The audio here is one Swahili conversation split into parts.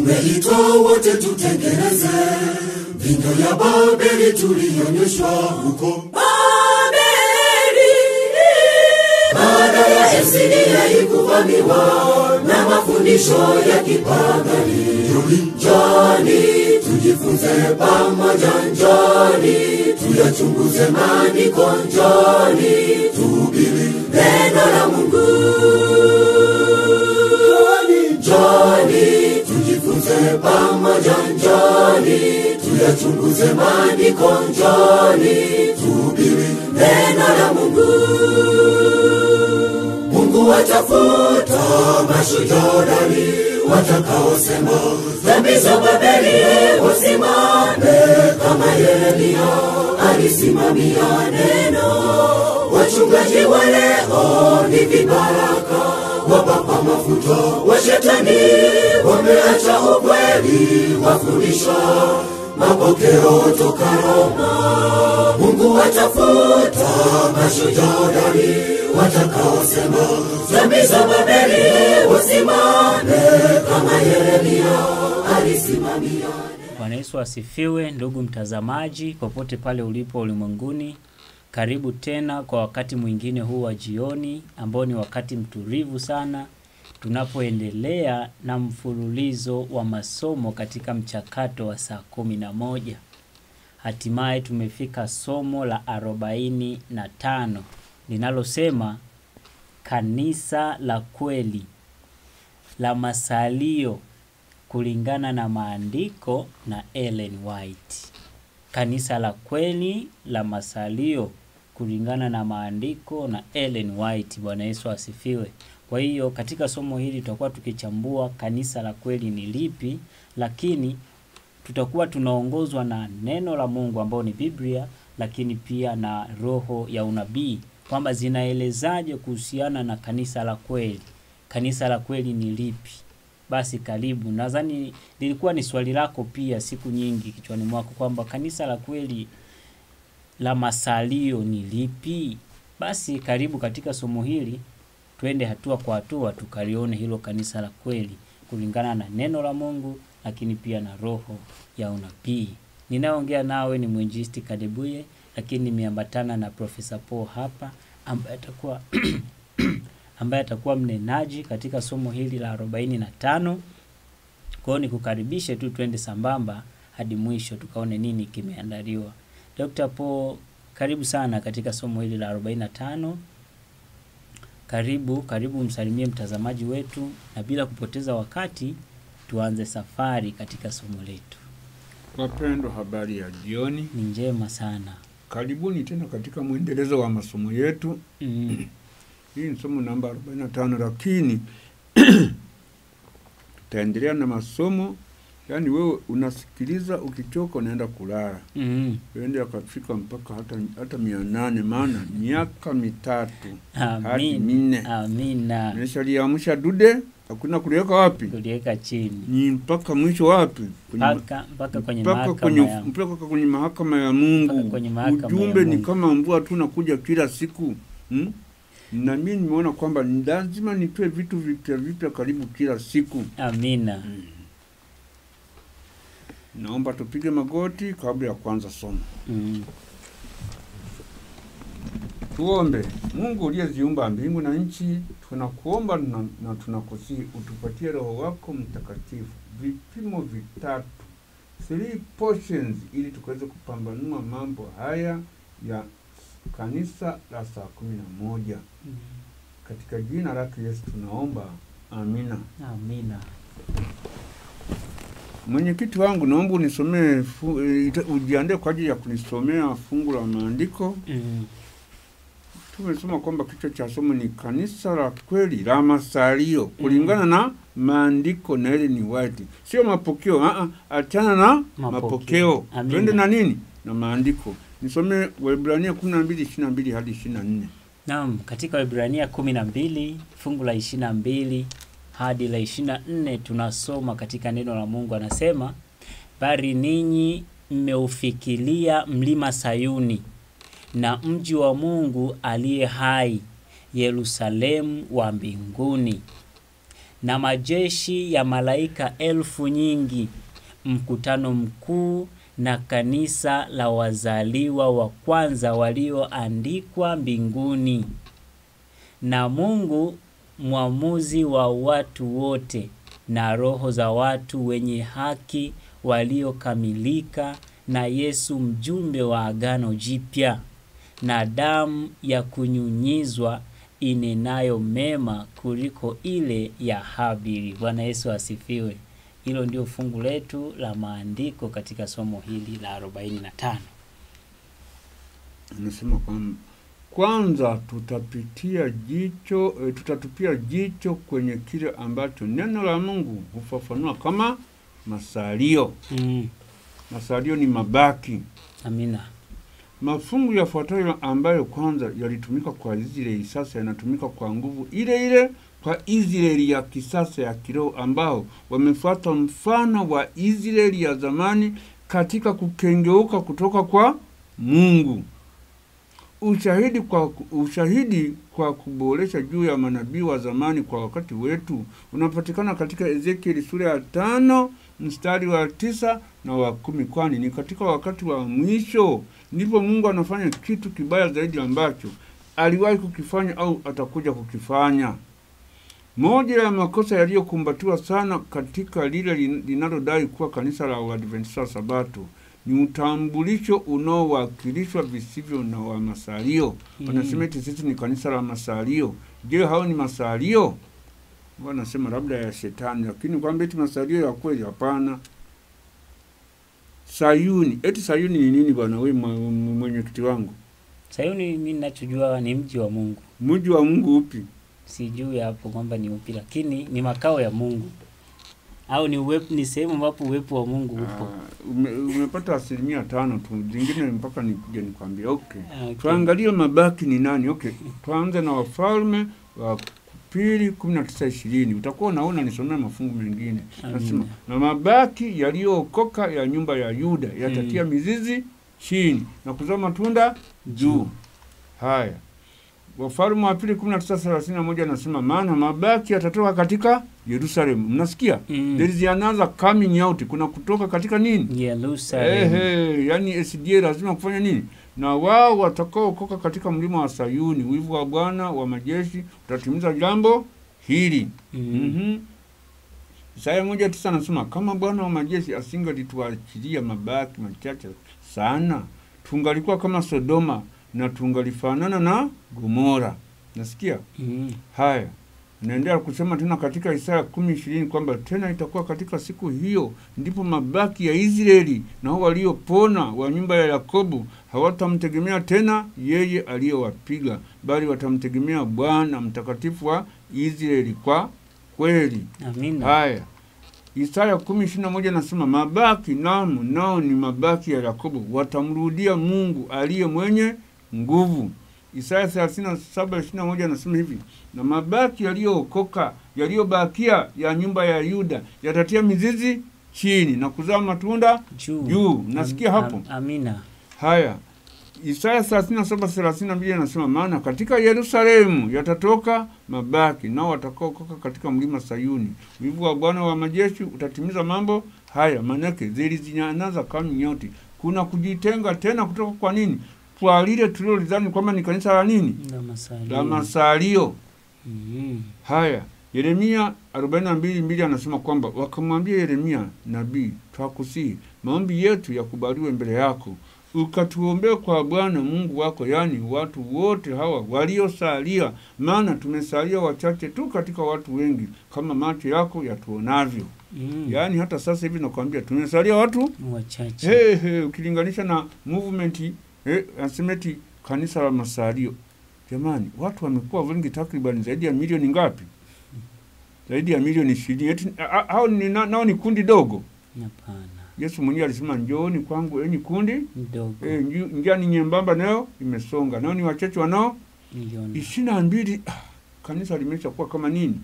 tumeitwa wote tutengeneze vindo ya babeli tulionyeshwa huko baada ya esidia ikuvamiwa na mafundisho ya kipagani njoni tujifunze pamoja njoni tuyachunguze maandiko njoni tuhubiri neno la mungu njoni tujifunze pamoja njoni tuyachunguze maandiko njoni tuhubiri neno la mungu mungu watafuta mashujodari watakaosema dhambi za babeli wasimame kama yeremia alisimamia neno wachungaji wa leo ni vibaraka wapapa mafuta wa shetani wameacha ukweli wafundisha mapokeo toka Roma. Mungu watafuta mashujadari watakaosema dhambi za Babeli wasimame kama Yeremia alisimamia. Bwana Yesu asifiwe, ndugu mtazamaji, popote pale ulipo ulimwenguni. Karibu tena kwa wakati mwingine huu wa jioni, ambao ni wakati mtulivu sana, tunapoendelea na mfululizo wa masomo katika mchakato wa saa kumi na moja. Hatimaye tumefika somo la arobaini na tano linalosema kanisa la kweli la masalio kulingana na maandiko na Ellen White. Kanisa la kweli la masalio kulingana na maandiko na Ellen White. Bwana Yesu asifiwe. Kwa hiyo katika somo hili tutakuwa tukichambua kanisa la kweli ni lipi, lakini tutakuwa tunaongozwa na neno la Mungu ambao ni Biblia, lakini pia na roho ya unabii kwamba zinaelezaje kuhusiana na kanisa la kweli. Kanisa la kweli ni lipi? Basi karibu. Nadhani lilikuwa ni swali lako pia siku nyingi kichwani mwako kwamba kanisa la kweli la masalio ni lipi? Basi karibu katika somo hili, twende hatua kwa hatua tukalione hilo kanisa la kweli kulingana na neno la Mungu, lakini pia na roho ya unabii. Ninayoongea nawe ni mwinjisti Kadebuye, lakini nimeambatana na Profesa Paul hapa ambaye atakuwa ambaye atakuwa mnenaji katika somo hili la 45. Kwa hiyo nikukaribishe tu twende sambamba hadi mwisho tukaone nini kimeandaliwa. Dr. Paul, karibu sana katika somo hili la 45. Karibu, karibu msalimie mtazamaji wetu na bila kupoteza wakati tuanze safari katika somo letu. Wapendwa, habari ya jioni. Ni njema sana. Karibuni tena katika mwendelezo wa masomo yetu. Mm. Hii ni somo namba 45, lakini tutaendelea na masomo. Yaani wewe unasikiliza, ukichoka unaenda kulala, Mm. uende akafika mpaka hata, hata mia nane maana miaka mitatu hadi Amin. minne Amina. nimeshaliamsha dude, hakuna kuliweka wapi, Tuliweka chini ni mpaka mwisho wapi, Kwenye ma- mpaka mpaka kwenye mpaka mahakama kwenye, ya mpaka kwenye mahakama ya mpaka Mungu. kwenye mahakama Ujumbe ya ni Mungu. kama mvua tu nakuja kila siku hmm? Na mimi nimeona kwamba ni lazima nitoe vitu vipya vipya karibu kila siku. Amina. Naomba tupige magoti kabla ya kuanza somo. Mm. Tuombe. Mungu uliyeziumba mbingu na nchi, tunakuomba na, na tunakusihi utupatie Roho wako Mtakatifu, vipimo vitatu, three portions, ili tukaweze kupambanua mambo haya ya kanisa la saa kumi na moja. Katika jina lake Yesu tunaomba, amina. Amina. Mwenyekiti wangu, naomba unisomee, fu- eh, ita- ujiandae kwa ajili ya kunisomea fungu la maandiko. Mm. Tumesoma kwamba kichwa cha somo ni kanisa la kweli la masalio kulingana na maandiko na ile ni white, sio mapokeo. Aa, achana na Mapokeo. mapokeo, Amina. twende na nini? Na maandiko. Nisome Waebrania kumi na mbili ishirini na mbili hadi ishirini na nne. Naam, katika Waebrania kumi na mbili fungu la ishirini na mbili hadi la ishirini na nne tunasoma katika neno la Mungu, anasema bali ninyi mmeufikilia mlima Sayuni na mji wa Mungu aliye hai, Yerusalemu wa mbinguni, na majeshi ya malaika elfu nyingi, mkutano mkuu na kanisa la wazaliwa wa kwanza walioandikwa mbinguni, na Mungu mwamuzi wa watu wote, na roho za watu wenye haki waliokamilika, na Yesu mjumbe wa agano jipya, na damu ya kunyunyizwa inenayo mema kuliko ile ya Habili. Bwana Yesu asifiwe. Hilo ndio fungu letu la maandiko katika somo hili la 45. Anasema kwamba kwanza tutapitia jicho e, tutatupia jicho kwenye kile ambacho neno la Mungu hufafanua kama masalio. Mm. Masalio ni mabaki. Amina. Mafungu yafuatayo ambayo kwanza yalitumika kwa Israeli sasa yanatumika kwa nguvu ile ile kwa Israeli ya kisasa ya kiroho ambao wamefuata mfano wa Israeli ya zamani katika kukengeuka kutoka kwa Mungu. Ushahidi kwa, ushahidi kwa kuboresha juu ya manabii wa zamani kwa wakati wetu unapatikana katika Ezekieli sura ya tano mstari wa tisa na wa kumi kwani ni katika wakati wa mwisho ndipo Mungu anafanya kitu kibaya zaidi ambacho aliwahi kukifanya au atakuja kukifanya. Moja ya makosa yaliyokumbatiwa sana katika lile linalodai kuwa kanisa la Waadventista wa Sabato ni utambulisho unaowakilishwa visivyo na wa masalio. Mm. Wanasema eti sisi ni kanisa la masalio. Je, hao ni masalio? Wanasema labda ya shetani, lakini kwamba eti masalio ya kweli, hapana. Sayuni, eti Sayuni ni nini bwana? We mwa- mwenyekiti wangu, Sayuni mimi ninachojua ni mji wa Mungu. mji wa Mungu upi? Sijui hapo kwamba ni upi, lakini ni makao ya Mungu au ni uwepo, ni sehemu ambapo uwepo wa Mungu upo. Ah, ume, umepata asilimia tano tu, zingine mpaka nikuje nikwambia. Okay. Okay. Tuangalie mabaki ni nani. Okay, tuanze na Wafalme wa pili kumi na tisa ishirini. Utakuwa unaona nisomea mafungu mengine. Amina. Nasema na mabaki yaliyookoka ya nyumba ya Yuda yatatia Mm. mizizi chini na kuzaa matunda juu. Haya, Wafalme wa pili kumi na tisa thelathini na moja anasema maana mabaki yatatoka katika Yerusalemu. Mnasikia? Mm. There is another coming out. Kuna kutoka katika nini? Yerusalemu. Ehe, yani SDA lazima kufanya nini? Na wao watakaokoka katika mlima wa Sayuni, wivu wa Bwana wa majeshi utatimiza jambo hili. Mm. Mhm. Isaya moja tisa anasema kama Bwana wa majeshi asingalituachilia mabaki machache sana, tungalikuwa kama Sodoma na tungalifanana na Gomora. Nasikia Mm. haya naendelea kusema tena katika Isaya kumi ishirini kwamba tena itakuwa katika siku hiyo ndipo mabaki ya Israeli na hao waliopona wa nyumba ya Yakobo hawatamtegemea tena yeye aliyewapiga, bali watamtegemea Bwana mtakatifu wa Israeli kwa kweli. Amina. Haya, Isaya kumi ishirini na moja nasema mabaki namu nao ni mabaki ya Yakobo watamrudia Mungu aliye mwenye nguvu. Isaya thelathini na saba ishirini na moja anasema hivi, na mabaki yaliyookoka yaliyobakia ya nyumba ya Yuda yatatia mizizi chini na kuzaa matunda Juu. juu. Nasikia Am- hapo? am- Amina. Haya, Isaya 37 32 anasema maana katika Yerusalemu yatatoka mabaki, nao watakaokoka katika mlima Sayuni. Wivu wa Bwana wa majeshi utatimiza mambo haya. Maanake zilizinyanaza kama nyoti, kuna kujitenga tena kutoka kwa nini? Kwa lile tulilolidhani kwamba ni kanisa la nini, La masalio. la masalio. Mm. Haya, Yeremia 42 mbili anasema kwamba wakamwambia Yeremia nabii, twakusihi maombi yetu yakubaliwe mbele yako, ukatuombee kwa Bwana Mungu wako, yaani watu wote hawa waliosalia, maana tumesalia wachache tu katika watu wengi, kama macho yako yatuonavyo. Mm. Yaani hata sasa hivi nakwambia tumesalia watu Wachache. Hey, hey, ukilinganisha na movement hey, asemeti kanisa la masalio. Jamani, watu wamekuwa wengi takriban zaidi ya milioni ngapi? Zaidi ya milioni ishirini. Eti a- a- hao ni na- nao ni kundi dogo. Hapana. Yesu mwenyewe alisema njooni kwangu enyi kundi Ndogo. eh, nju- njia ni nyembamba nayo imesonga, nao ni wachache wanao Milioni. ishirini na mbili. Ah, kanisa limesha kuwa kama nini?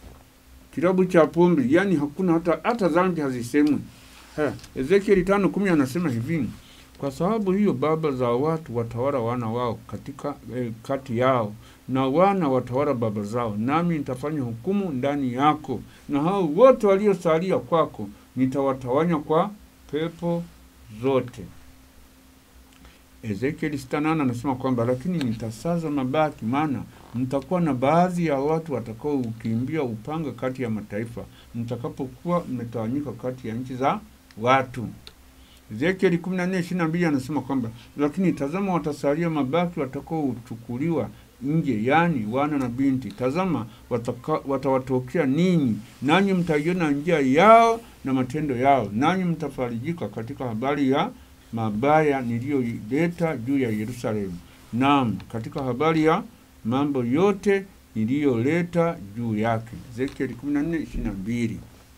Kilabu cha pombe, yani hakuna hata hata dhambi hazisemwi. Ha, Ezekieli tano kumi anasema hivi, kwa sababu hiyo baba za watu watawala wana wao katika eh, kati yao, na wana watawala baba zao, nami nitafanya hukumu ndani yako, na hao wote waliosalia kwako nitawatawanya kwa pepo zote. Ezekieli sita nane anasema kwamba lakini nitasaza mabaki, maana mtakuwa na baadhi ya watu watakao ukimbia upanga kati ya mataifa, mtakapokuwa mmetawanyika kati ya nchi za watu. Ezekieli 14:22 anasema kwamba lakini tazama, watasalia mabaki watakaochukuliwa nje, yaani wana na binti. Tazama, wataka, watawatokea ninyi, nanyi mtaiona njia yao na matendo yao, nanyi mtafarijika katika habari ya mabaya niliyoleta juu ya Yerusalemu, naam, katika habari ya mambo yote niliyoleta juu yake. Ezekieli 14:22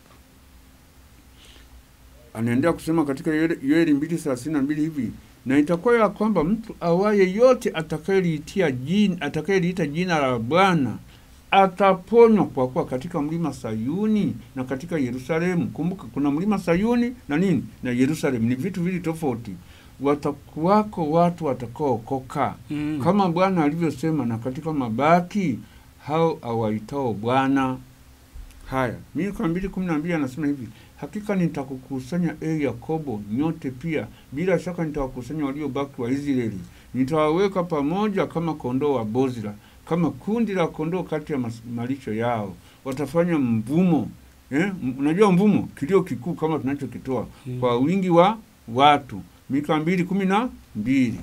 anaendelea kusema katika Yoeli mbili thelathini na mbili hivi na itakuwa ya kwamba mtu awaye yote atakayeliitia jina atakayeliita jina la Bwana ataponywa, kwa kuwa katika mlima Sayuni na katika Yerusalemu. Kumbuka kuna mlima Sayuni na nini na Yerusalemu, ni vitu vili tofauti. Watakuwako watu watakaookoka Mm. kama Bwana alivyosema, na katika mabaki hao awaitao Bwana. Haya, Mika mbili kumi na mbili anasema hivi hakika nitakukusanya e Yakobo nyote pia, bila shaka nitawakusanya waliobaki wa Israeli, nitawaweka pamoja kama kondoo wa Bozra, kama kundi la kondoo kati ya mas- malisho yao. Watafanya mvumo eh? m- Unajua mvumo, kilio kikuu kama tunachokitoa Mm. kwa wingi wa watu. Mika mbili kumi na mbili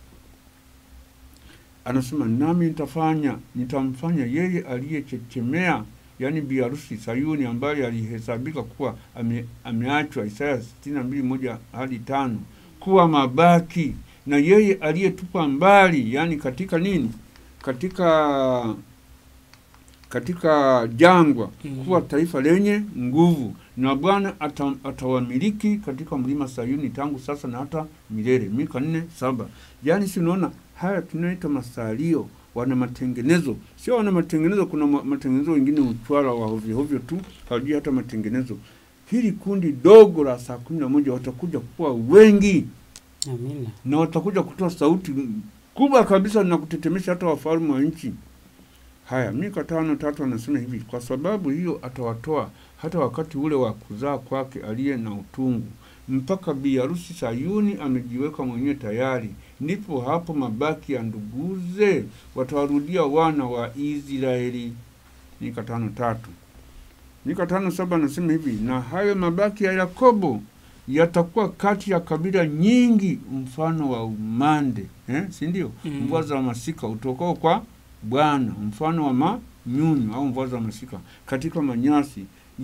anasema nami nitafanya nitamfanya yeye aliyechechemea yaani biharusi Sayuni ambaye alihesabika kuwa ame, ameachwa Isaya sitini na mbili moja hadi tano kuwa mabaki na yeye aliyetupwa mbali yaani katika nini katika katika jangwa Mm. kuwa taifa lenye nguvu na Bwana ata, atawamiliki katika mlima Sayuni tangu sasa na hata milele. Mika nne saba. Yaani si unaona haya tunaita masalio, wana matengenezo, sio wana matengenezo. Kuna ma- matengenezo wengine uchwara wa hovyo hovyo tu, hawajui hata matengenezo. Hili kundi dogo la saa kumi na moja watakuja kuwa wengi Amina. na watakuja kutoa sauti kubwa kabisa na kutetemesha hata wafalme wa nchi. Haya, Mika tano tatu anasema hivi, kwa sababu hiyo atawatoa hata wakati ule wa kuzaa kwake aliye na utungu, mpaka bi harusi Sayuni amejiweka mwenyewe tayari, ndipo hapo mabaki ya nduguze watawarudia wana wa Israeli. Mika tano tatu. Mika tano saba anasema hivi, na hayo mabaki ya Yakobo yatakuwa kati ya kabila nyingi mfano wa umande eh, si ndio? Mm. Mvua za masika utokao kwa Bwana, mfano wa manyunyu au mvua za masika katika manyasi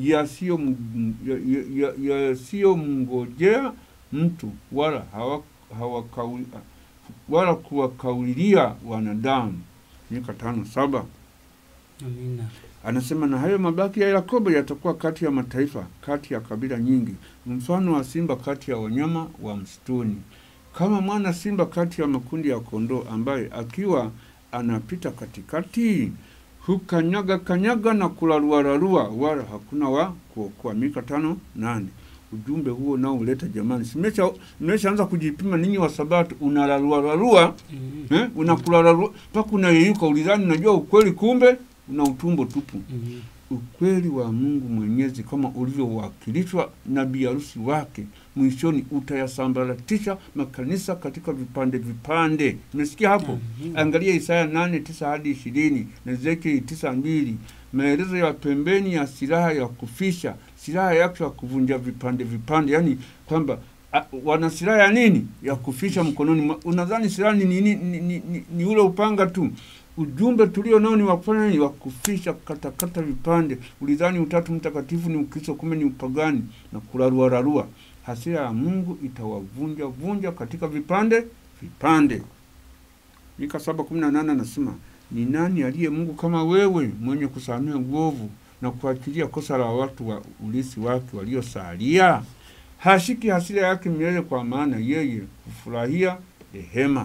yasiyomngojea ya, ya, yasiyomngojea mtu wala hawa, hawakauli, wala kuwakaulilia wanadamu. Mika tano saba Amina. anasema na hayo mabaki ya Yakobo yatakuwa kati ya mataifa, kati ya kabila nyingi, mfano wa simba kati ya wanyama wa msituni, kama mwana simba kati ya makundi ya kondoo, ambaye akiwa anapita katikati hukanyaga kanyaga na kularuararua, wala hakuna wa kuokoa. Mika tano nane. Ujumbe huo nao uleta jamani, simesha mmeshaanza kujipima ninyi wa Sabato, unalaruararua Mm. eh, unakulararua mpaka unayeyuka, ulidhani unajua ukweli, kumbe una utumbo tupu Mm. ukweli wa Mungu Mwenyezi kama ulivyowakilishwa na biharusi wake, mwishoni utayasambaratisha makanisa katika vipande vipande. Umesikia hapo? Amina. Angalia Isaya nane tisa hadi ishirini na Ezekieli tisa mbili maelezo ya pembeni ya silaha ya kufisha, silaha yake ya kuvunja vipande vipande, yaani kwamba a, wana silaha ya nini? Ya kufisha mkononi. mwa- Unadhani silaha ni, ni, ni, ni, ni, ni, ni ule upanga tu? Ujumbe tulio nao ni wafanya ni wa kufisha, kukatakata vipande. Ulidhani utatu mtakatifu ni Ukristo, kumbe ni upagani na kuraruararua. Hasira ya Mungu itawavunja vunja katika vipande vipande. Mika saba kumi na nane anasema ni nani aliye Mungu kama wewe, mwenye kusamehe uovu na kuachilia kosa la watu wa ulisi wake waliosalia? Hashiki hasira yake milele, kwa maana yeye hufurahia rehema.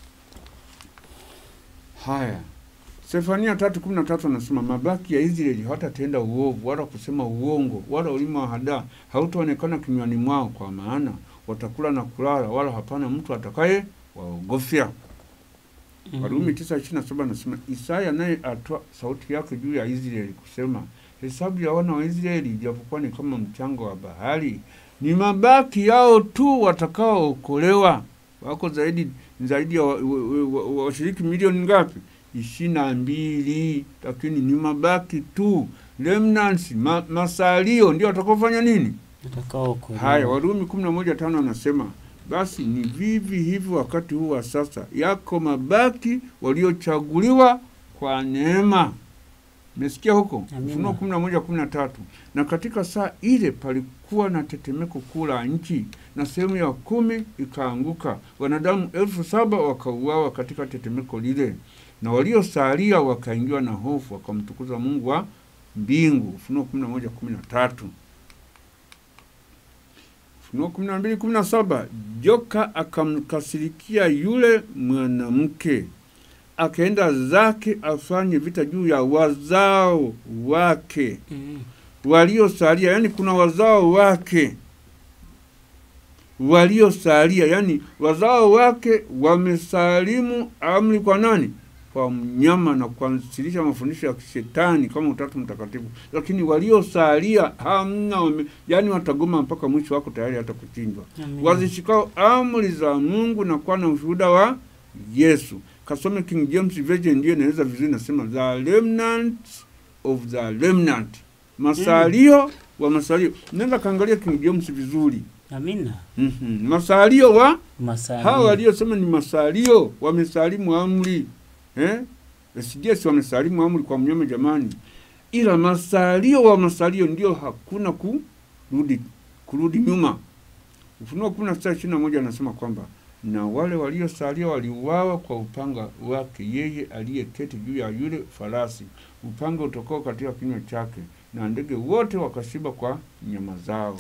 Haya, Sefania tatu kumi na tatu anasema mabaki ya Israeli hawatatenda uovu wala kusema uongo wala ulimi wa hadaa hautaonekana kinywani mwao, kwa maana watakula na kulala, wala hapana mtu atakaye waogofya. Mhm. Warumi tisa ishirini na saba anasema Isaya naye atoa sauti yake juu ya Israeli kusema, hesabu ya wana wa Israeli ijapokuwa ni kama mchanga wa bahari, ni mabaki yao tu watakaookolewa. Wako zaidi zaidi ya washiriki wa, wa, wa, washiriki milioni ngapi? ishirini na mbili, lakini ni mabaki tu remnants, ma, masalio ndio watakaofanya nini? Watakaookolewa. Haya, Warumi kumi na moja tano anasema basi ni vivi hivi wakati huu wa sasa, yako mabaki waliochaguliwa kwa neema. Mesikia huko Amina. Ufunuo kumi na moja kumi na tatu na katika saa ile palikuwa na tetemeko kuu la nchi, na sehemu ya kumi ikaanguka, wanadamu elfu saba wakauawa katika tetemeko lile, na waliosalia wakaingiwa na hofu, wakamtukuza Mungu wa mbingu. Ufunuo kumi na moja kumi na tatu Ufunuo kumi na mbili kumi na saba joka akamkasirikia yule mwanamke, akaenda zake afanye vita juu ya wazao wake Mhm. waliosalia. Yani kuna wazao wake waliosalia, yani wazao wake wamesalimu amri kwa nani? Kwa mnyama na kuanzilisha mafundisho ya kishetani kama Utatu Mtakatifu, lakini waliosalia hamna, wame, yani watagoma mpaka mwisho, wako tayari hata kuchinjwa Amina. wazishikao amri za Mungu na kuwa na ushuhuda wa Yesu. Kasome King James Version ndiyo inaweza vizuri, nasema the remnant of the remnant, masalio wa masalio. Nenda kaangalia King James vizuri. Amina. Mhm. Masalio wa Masalio. hawa waliosema ni masalio, wamesalimu amri eh? SDS wamesalimu amri kwa mnyama jamani, ila masalio wa masalio ndio hakuna kurudi kurudi nyuma. Ufunuo kumi na sita ishirini na moja anasema kwamba na wale waliosalia waliuawa kwa upanga wake yeye aliyeketi juu ya yule farasi, upanga utokao katika kinywa chake, na ndege wote wakashiba kwa nyama zao.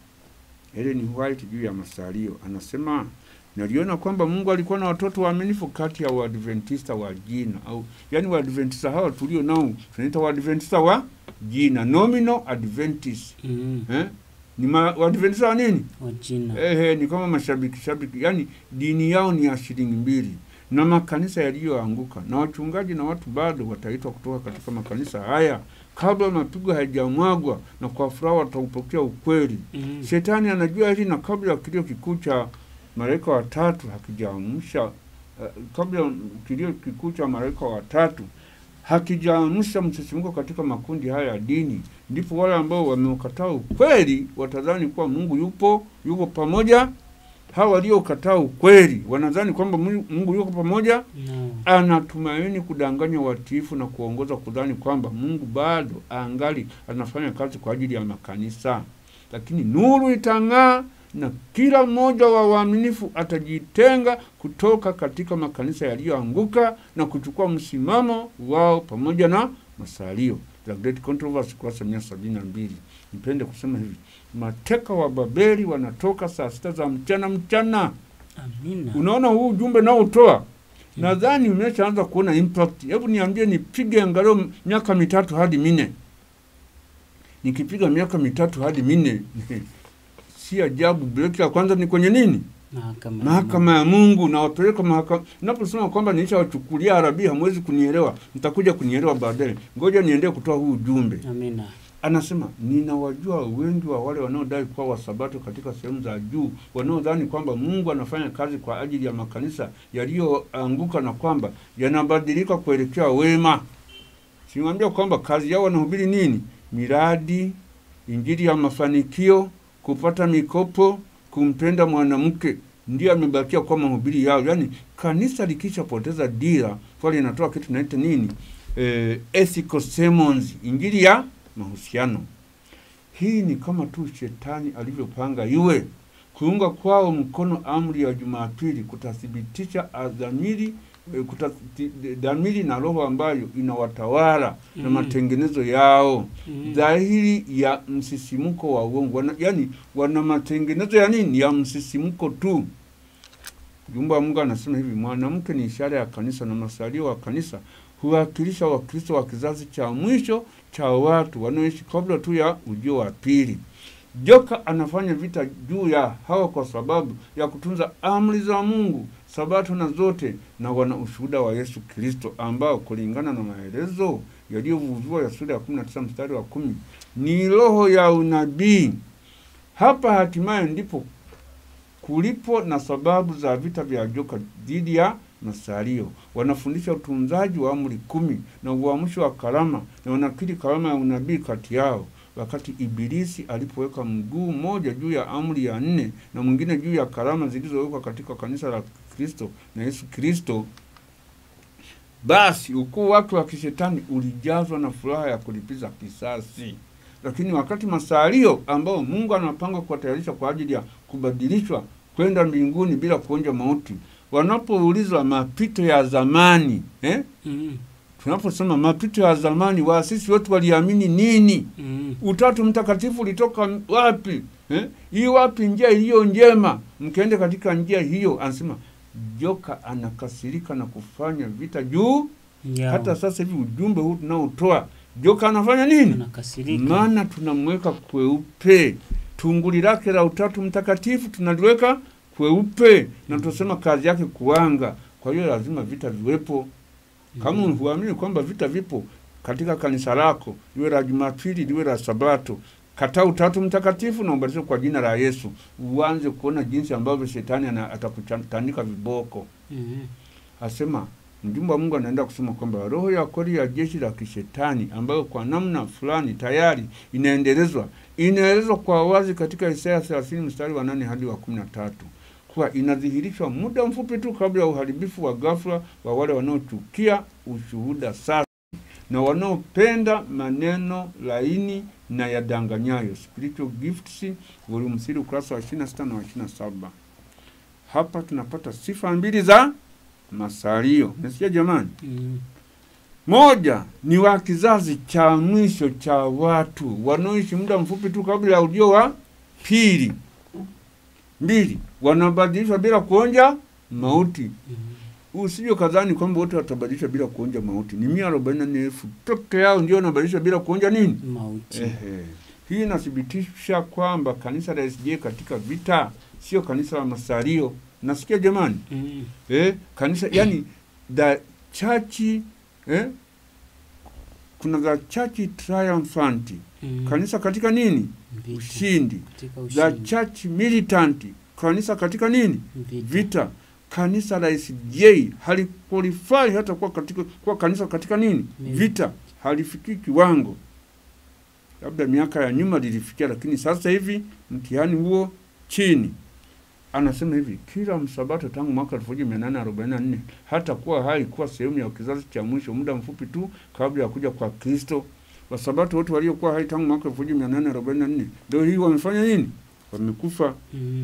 Ellen White juu ya masalio anasema naliona kwamba Mungu alikuwa na watoto waaminifu kati ya Waadventista wa jina au yani Waadventista hawa tulio nao tunaita Waadventista wa jina, nominal Adventist Mhm. eh? ni ma- Waadventista wa nini? Wa jina. Ehe, ni kama mashabiki shabiki, yani dini yao ni ya shilingi mbili, na makanisa yaliyoanguka na wachungaji na watu bado wataitwa kutoka katika makanisa haya kabla mapigo hayajamwagwa, na kwa furaha wataupokea ukweli. Mhm. Shetani anajua hili, na kabla ya kilio kikuu cha malaika watatu hakijaamsha uh, kabla kilio kikuu cha malaika watatu hakijaamsha msisimko katika makundi haya ya dini, ndipo wale ambao wameukataa ukweli watadhani kuwa Mungu yupo yupo pamoja. Hawa waliokataa ukweli wanadhani kwamba Mungu Mungu yuko pamoja, No. anatumaini kudanganya watiifu na kuongoza kudhani kwamba Mungu bado angali anafanya kazi kwa ajili ya makanisa, lakini nuru itang'aa na kila mmoja wa waaminifu atajitenga kutoka katika makanisa yaliyoanguka na kuchukua msimamo wao pamoja na masalio. The Great Controversy, kurasa mia sabini na mbili. Nipende kusema hivi, mateka wa Babeli wanatoka saa sita za mchana mchana. Amina. Unaona huu ujumbe nao utoa nadhani umeshaanza kuona impact. Hebu niambie, nipige angalau miaka mitatu hadi minne. Nikipiga miaka mitatu hadi minne si ajabu breki ya kwanza ni kwenye nini? Mahakama. Mahakama ya Mungu. Nawapeleka mahakama. Naposema kwamba nilishawachukulia Arabi, hamwezi kunielewa, mtakuja kunielewa baadaye. Ngoja niendee kutoa huu ujumbe. Amina. Anasema ninawajua wengi wa wale wanaodai kuwa wasabato katika sehemu za juu, wanaodhani kwamba Mungu anafanya kazi kwa ajili ya makanisa yaliyoanguka na kwamba yanabadilika kuelekea wema. Simwambia kwamba kazi yao wanahubiri nini? Miradi, injili ya mafanikio, kupata mikopo, kumpenda mwanamke, ndio amebakia kwa mahubiri yao. Yaani kanisa likishapoteza dira, pale inatoa kitu naita nini? Eh, ethical sermons, injili ya mahusiano. Hii ni kama tu shetani alivyopanga iwe. Kuunga kwao mkono amri ya Jumapili kutathibitisha dhamiri eh, kutathi- dhamiri na roho ambayo inawatawala na Mm. matengenezo yao Mhm. dhahiri ya msisimko wa uongo wana, yani wana matengenezo ya nini ya msisimko tu jumba wa mungu anasema hivi mwanamke ni ishara ya kanisa na masalio wa kanisa huwakilisha wakristo wa kizazi cha mwisho cha watu wanaoishi kabla tu ya ujio wa pili joka anafanya vita juu ya hawa kwa sababu ya kutunza amri za Mungu, sabato na zote, na wana ushuhuda wa Yesu Kristo, ambao kulingana na maelezo yaliyovuviwa ya sura ya 19 mstari wa kumi ni roho ya unabii. Hapa hatimaye ndipo kulipo na sababu za vita vya joka dhidi ya masalio. Wanafundisha utunzaji wa amri kumi na uamsho wa karama, na wanakiri karama ya unabii kati yao, wakati Ibilisi alipoweka mguu mmoja juu ya amri ya nne na mwingine juu ya karama zilizowekwa katika kanisa la Kristo na Yesu Kristo. Basi ukuu wake wa kishetani ulijazwa na furaha ya kulipiza kisasi. Lakini wakati masalio ambao Mungu anapanga kuwatayarisha kwa ajili ya kubadilishwa kwenda mbinguni bila kuonja mauti, wanapoulizwa mapito ya zamani eh? Mm. Tunaposema mapito ya zamani, waasisi wetu waliamini nini? Mm. Utatu Mtakatifu ulitoka wapi eh? Hii wapi njia iliyo njema, mkaende katika njia hiyo. Anasema joka anakasirika na kufanya vita juu. Yao. Hata sasa hivi ujumbe huu tunaotoa, joka anafanya nini? Anakasirika. maana tunamweka kweupe. Tunguli lake la Utatu Mtakatifu tunaliweka kweupe, na tunasema kazi yake kuanga. Kwa hiyo lazima vita viwepo. Kama huamini kwamba vita vipo katika kanisa lako, liwe la Jumapili, liwe la Sabato, kataa Utatu Mtakatifu na ubatizwe kwa jina la Yesu, uanze kuona jinsi ambavyo shetani ana- atakutandika viboko. Mm. Asema mjumbe wa Mungu anaenda kusema kwamba roho ya kweli ya jeshi la kishetani ambayo kwa namna fulani tayari inaendelezwa inaelezwa kwa wazi katika Isaya 30 mstari wa nane hadi wa kumi na tatu kuwa inadhihirishwa muda mfupi tu kabla ya uharibifu wa ghafla wa wale wanaochukia ushuhuda safi na wanaopenda maneno laini na yadanganyayo. Spiritual Gifts volume 3 ukurasa wa 26 na wa 27. Hapa tunapata sifa mbili za masalio. Nasikia jamani? Mm. Moja ni wa kizazi cha mwisho cha watu wanaoishi muda mfupi tu kabla ya ujio wa pili. Mbili, wanabadilishwa bila kuonja mauti. Mm. Usije kadhani kwamba wote watabadilishwa bila kuonja mauti. Ni mia arobaini na nne elfu peke yao ndio wanabadilishwa bila kuonja nini? Mauti. Ehe. Hii inathibitisha kwamba kanisa la SJ katika vita sio kanisa la masalio. Nasikia jamani? Mm. eh, kanisa yani the church eh, kuna the church triumphant Mm. kanisa katika nini Vita. ushindi Katika the ushindi. church militant kanisa katika nini Vita. vita kanisa la SJ haliqualify hata kuwa katika kuwa kanisa katika nini Mili- vita halifikii kiwango labda miaka ya nyuma lilifikia lakini sasa hivi mtihani huo chini anasema hivi kila msabato tangu mwaka 1844 hata kuwa hai kuwa sehemu ya kizazi cha mwisho muda mfupi tu kabla ya kuja kwa Kristo. Wasabato wote waliokuwa hai tangu mwaka 1844 leo hii wamefanya nini? Wamekufa. Mm.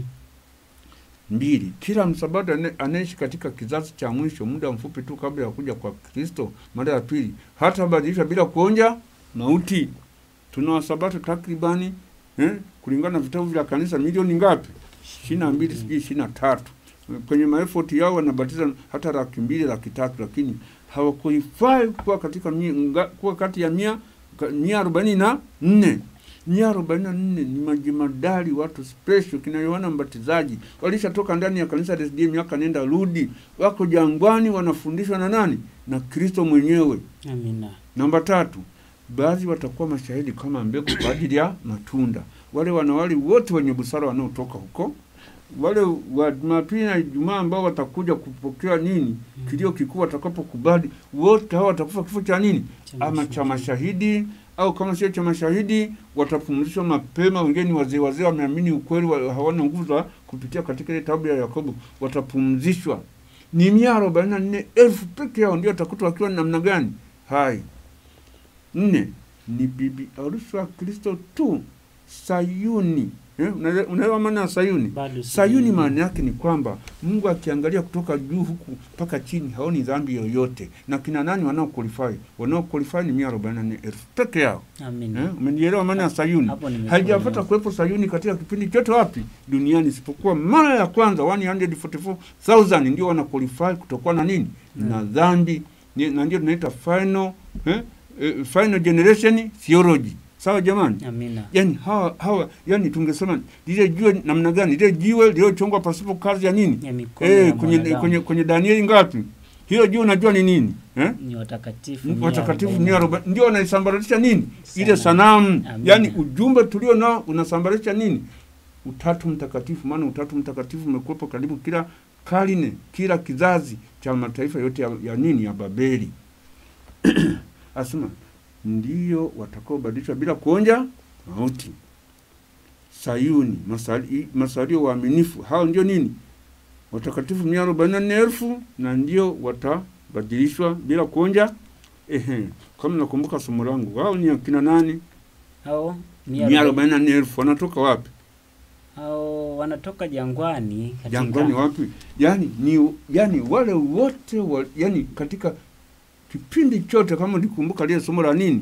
Mbili, kila msabato ane- anaishi katika kizazi cha mwisho muda mfupi tu kabla ya kuja kwa Kristo mara ya pili, hata badilishwa bila kuonja mauti. Tuna wasabato takribani eh, kulingana na vitabu vya kanisa milioni ngapi? ishirini na mbili sijui ishirini na tatu kwenye maefoti yao wanabatiza hata laki mbili laki tatu lakini hawakuifai kuwa katika mia, nga, kuwa kati ya mia ka- mia arobaini na nne mia arobaini na nne ni majimadari watu special kina Yohana Mbatizaji walishatoka ndani ya kanisa la SDA miaka nenda rudi, wako jangwani wanafundishwa na nani? Na Kristo mwenyewe. Amina. Namba tatu, baadhi watakuwa mashahidi kama mbegu kwa ajili ya matunda. Wale wanawali wote wenye busara wanaotoka huko, wale wa Jumapili na Ijumaa ambao watakuja kupokea nini, kilio kikuu watakapokubali, wote hao watakufa kifo cha nini, ama cha mashahidi au kama sio cha mashahidi watapumzishwa mapema. Wengine ni wazee wazee, wameamini ukweli, wa- hawana nguvu za kupitia katika ile tabu ya Yakobo, watapumzishwa. Ni mia arobaini na nne elfu peke yao ndio watakutwa wakiwa namna gani hai. Nne ni bibi harusi wa Kristo tu, Sayuni. Eh, unaele- unaelewa maana ya Sayuni? Bado Sayuni sijui. maana yake ni kwamba Mungu akiangalia kutoka juu huku mpaka chini haoni dhambi yoyote. Na kina nani wanao qualify? Wanao qualify ni 144,000 peke yao. Amina. Eh, umenielewa maana ya Sayuni? Hapo nimekuelewa. Haijapata kuwepo Sayuni katika kipindi chote wapi duniani isipokuwa mara ya kwanza 144,000 ndio wana qualify kutokuwa na nini? Na dhambi Ni- na ndio tunaita final eh, eh, final generation theology. sawa jamani Amina. yani hawa hawa yani tungesema lile jiwe namna gani lile jiwe lililochongwa pasipo kazi ya nini Ya mikono eh ya kwenye, mwanadamu. kwenye kwenye Danieli ngapi hiyo jiwe unajua ni nini eh ni watakatifu mia watakatifu arobaini. mia arobaini ndio wanaisambaratisha nini ile Sanamu. sanamu Amina. yani ujumbe tulio nao unasambaratisha nini utatu mtakatifu maana utatu mtakatifu umekuwepo karibu kila karne kila kizazi cha mataifa yote ya, ya nini ya babeli asema ndio watakaobadilishwa bila kuonja mauti sayuni masali, masalio waaminifu hao ndio nini watakatifu mia arobaini na nne elfu na ndio watabadilishwa bila kuonja ehe kama nakumbuka somo langu wao ni akina nani hao mia arobaini na nne elfu wanatoka wapi hao wanatoka jangwani katika jangwani wapi yani ni yani wale wote wa, yani katika kipindi chote kama ulikumbuka lile somo la nini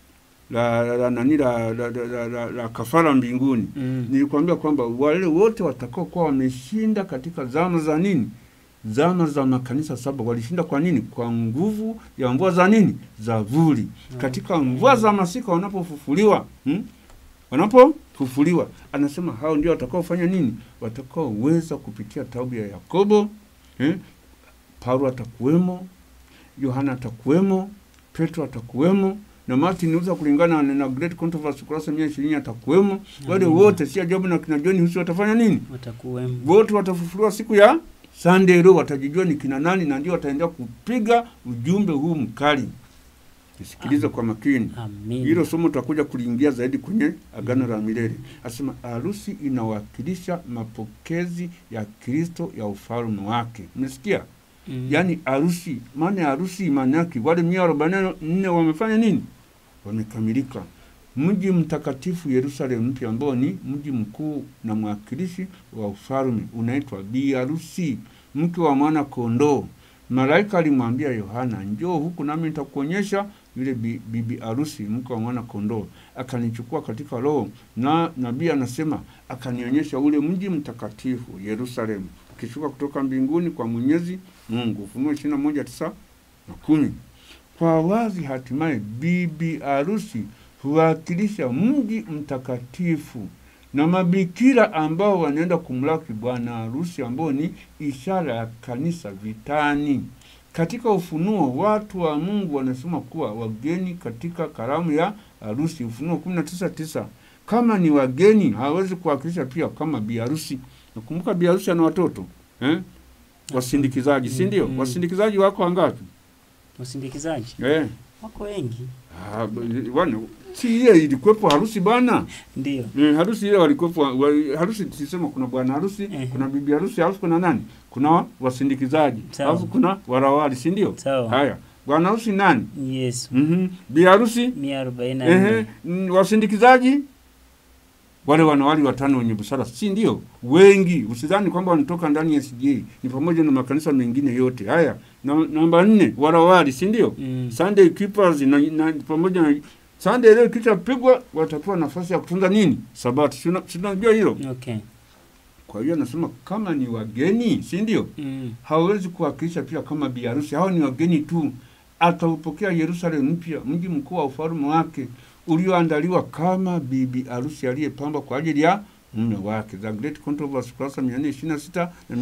la la, la nani la, la, la, la, la, la kafara mbinguni mm. nilikwambia kwamba wale wote watakao kuwa wameshinda katika zama za nini zama za makanisa saba walishinda kwa nini kwa nguvu ya mvua za nini za vuli katika mvua za masika wanapofufuliwa hmm? wanapofufuliwa anasema hao ndio watakaofanya nini watakaoweza kupitia taubu ya yakobo eh? paulo atakuwemo yohana atakuwemo petro atakuwemo na martin luther kulingana na, na great controversy kurasa mia ishirini atakuwemo wale Amina. wote si ajabu na kina john husi watafanya nini watakuwemo wote watafufuliwa siku ya Sunday leo, watajijua ni kina nani, na ndio wataendelea kupiga ujumbe huu mkali. Nisikilize kwa makini. amina Hilo somo tutakuja kuliingia zaidi kwenye agano la milele. Asema harusi inawakilisha mapokezi ya Kristo ya ufalme wake. Umesikia? mm. Yaani harusi, maana ya harusi maana yake wale mia arobaini na nne wamefanya nini? Wamekamilika. Mji mtakatifu Yerusalemu mpya ambao ni mji mkuu na mwakilishi wa ufalme unaitwa bi harusi, mke wa mwana kondoo. Malaika alimwambia Yohana, njoo huku nami nitakuonyesha yule bi- bibi harusi, mke wa mwana kondoo. Akanichukua katika roho, na nabii anasema akanionyesha ule mji mtakatifu Yerusalemu ukishuka kutoka mbinguni kwa Mwenyezi Mungu. Ufunuo ishirini na moja tisa na kumi. Kwa wazi, hatimaye bibi harusi huwakilisha mji mtakatifu na mabikira ambao wanaenda kumlaki bwana harusi ambao ni ishara ya kanisa vitani. Katika Ufunuo watu wa Mungu wanasema kuwa wageni katika karamu ya harusi, Ufunuo kumi na tisa tisa. Kama ni wageni hawawezi kuwakilisha pia kama biharusi. Nakumbuka biharusi ana watoto eh? Wasindikizaji, si ndio? Mm. Wasindikizaji wako wangapi? wasindikizaji Eh. wako wengi Ah, b- bwana, si ile ilikuwepo harusi bana. ndio Eh, harusi ile walikuwepo wa, harusi tulisema kuna bwana harusi, Eh. kuna bibi harusi, alafu kuna nani? Kuna wa- wasindikizaji, Sawa. alafu kuna warawali, si ndio? sawa Haya, bwana harusi nani? yesu Mhm. Bi harusi, mia arobaini na ehe, nne mm, wasindikizaji wale wanawali watano wenye busara, si ndio? Wengi, usidhani kwamba wanatoka ndani ya SDA, ni pamoja na makanisa mengine yote. Haya, na, namba nne warawali, si ndio? mm. Sunday keepers na, na pamoja na Sunday leo ikishapigwa watapewa nafasi ya kutunza nini? Sabato. Si una- si unajua hilo? okay Kwa hiyo anasema kama ni wageni, si ndio? mm. Hawezi kuwakilisha pia kama biharusi. Hao ni wageni tu. Ataupokea Yerusalemu mpya, mji mkuu wa ufalme wake ulioandaliwa kama bibi harusi aliyepambwa kwa ajili ya mume wake. The Great Controversy, kurasa 426 na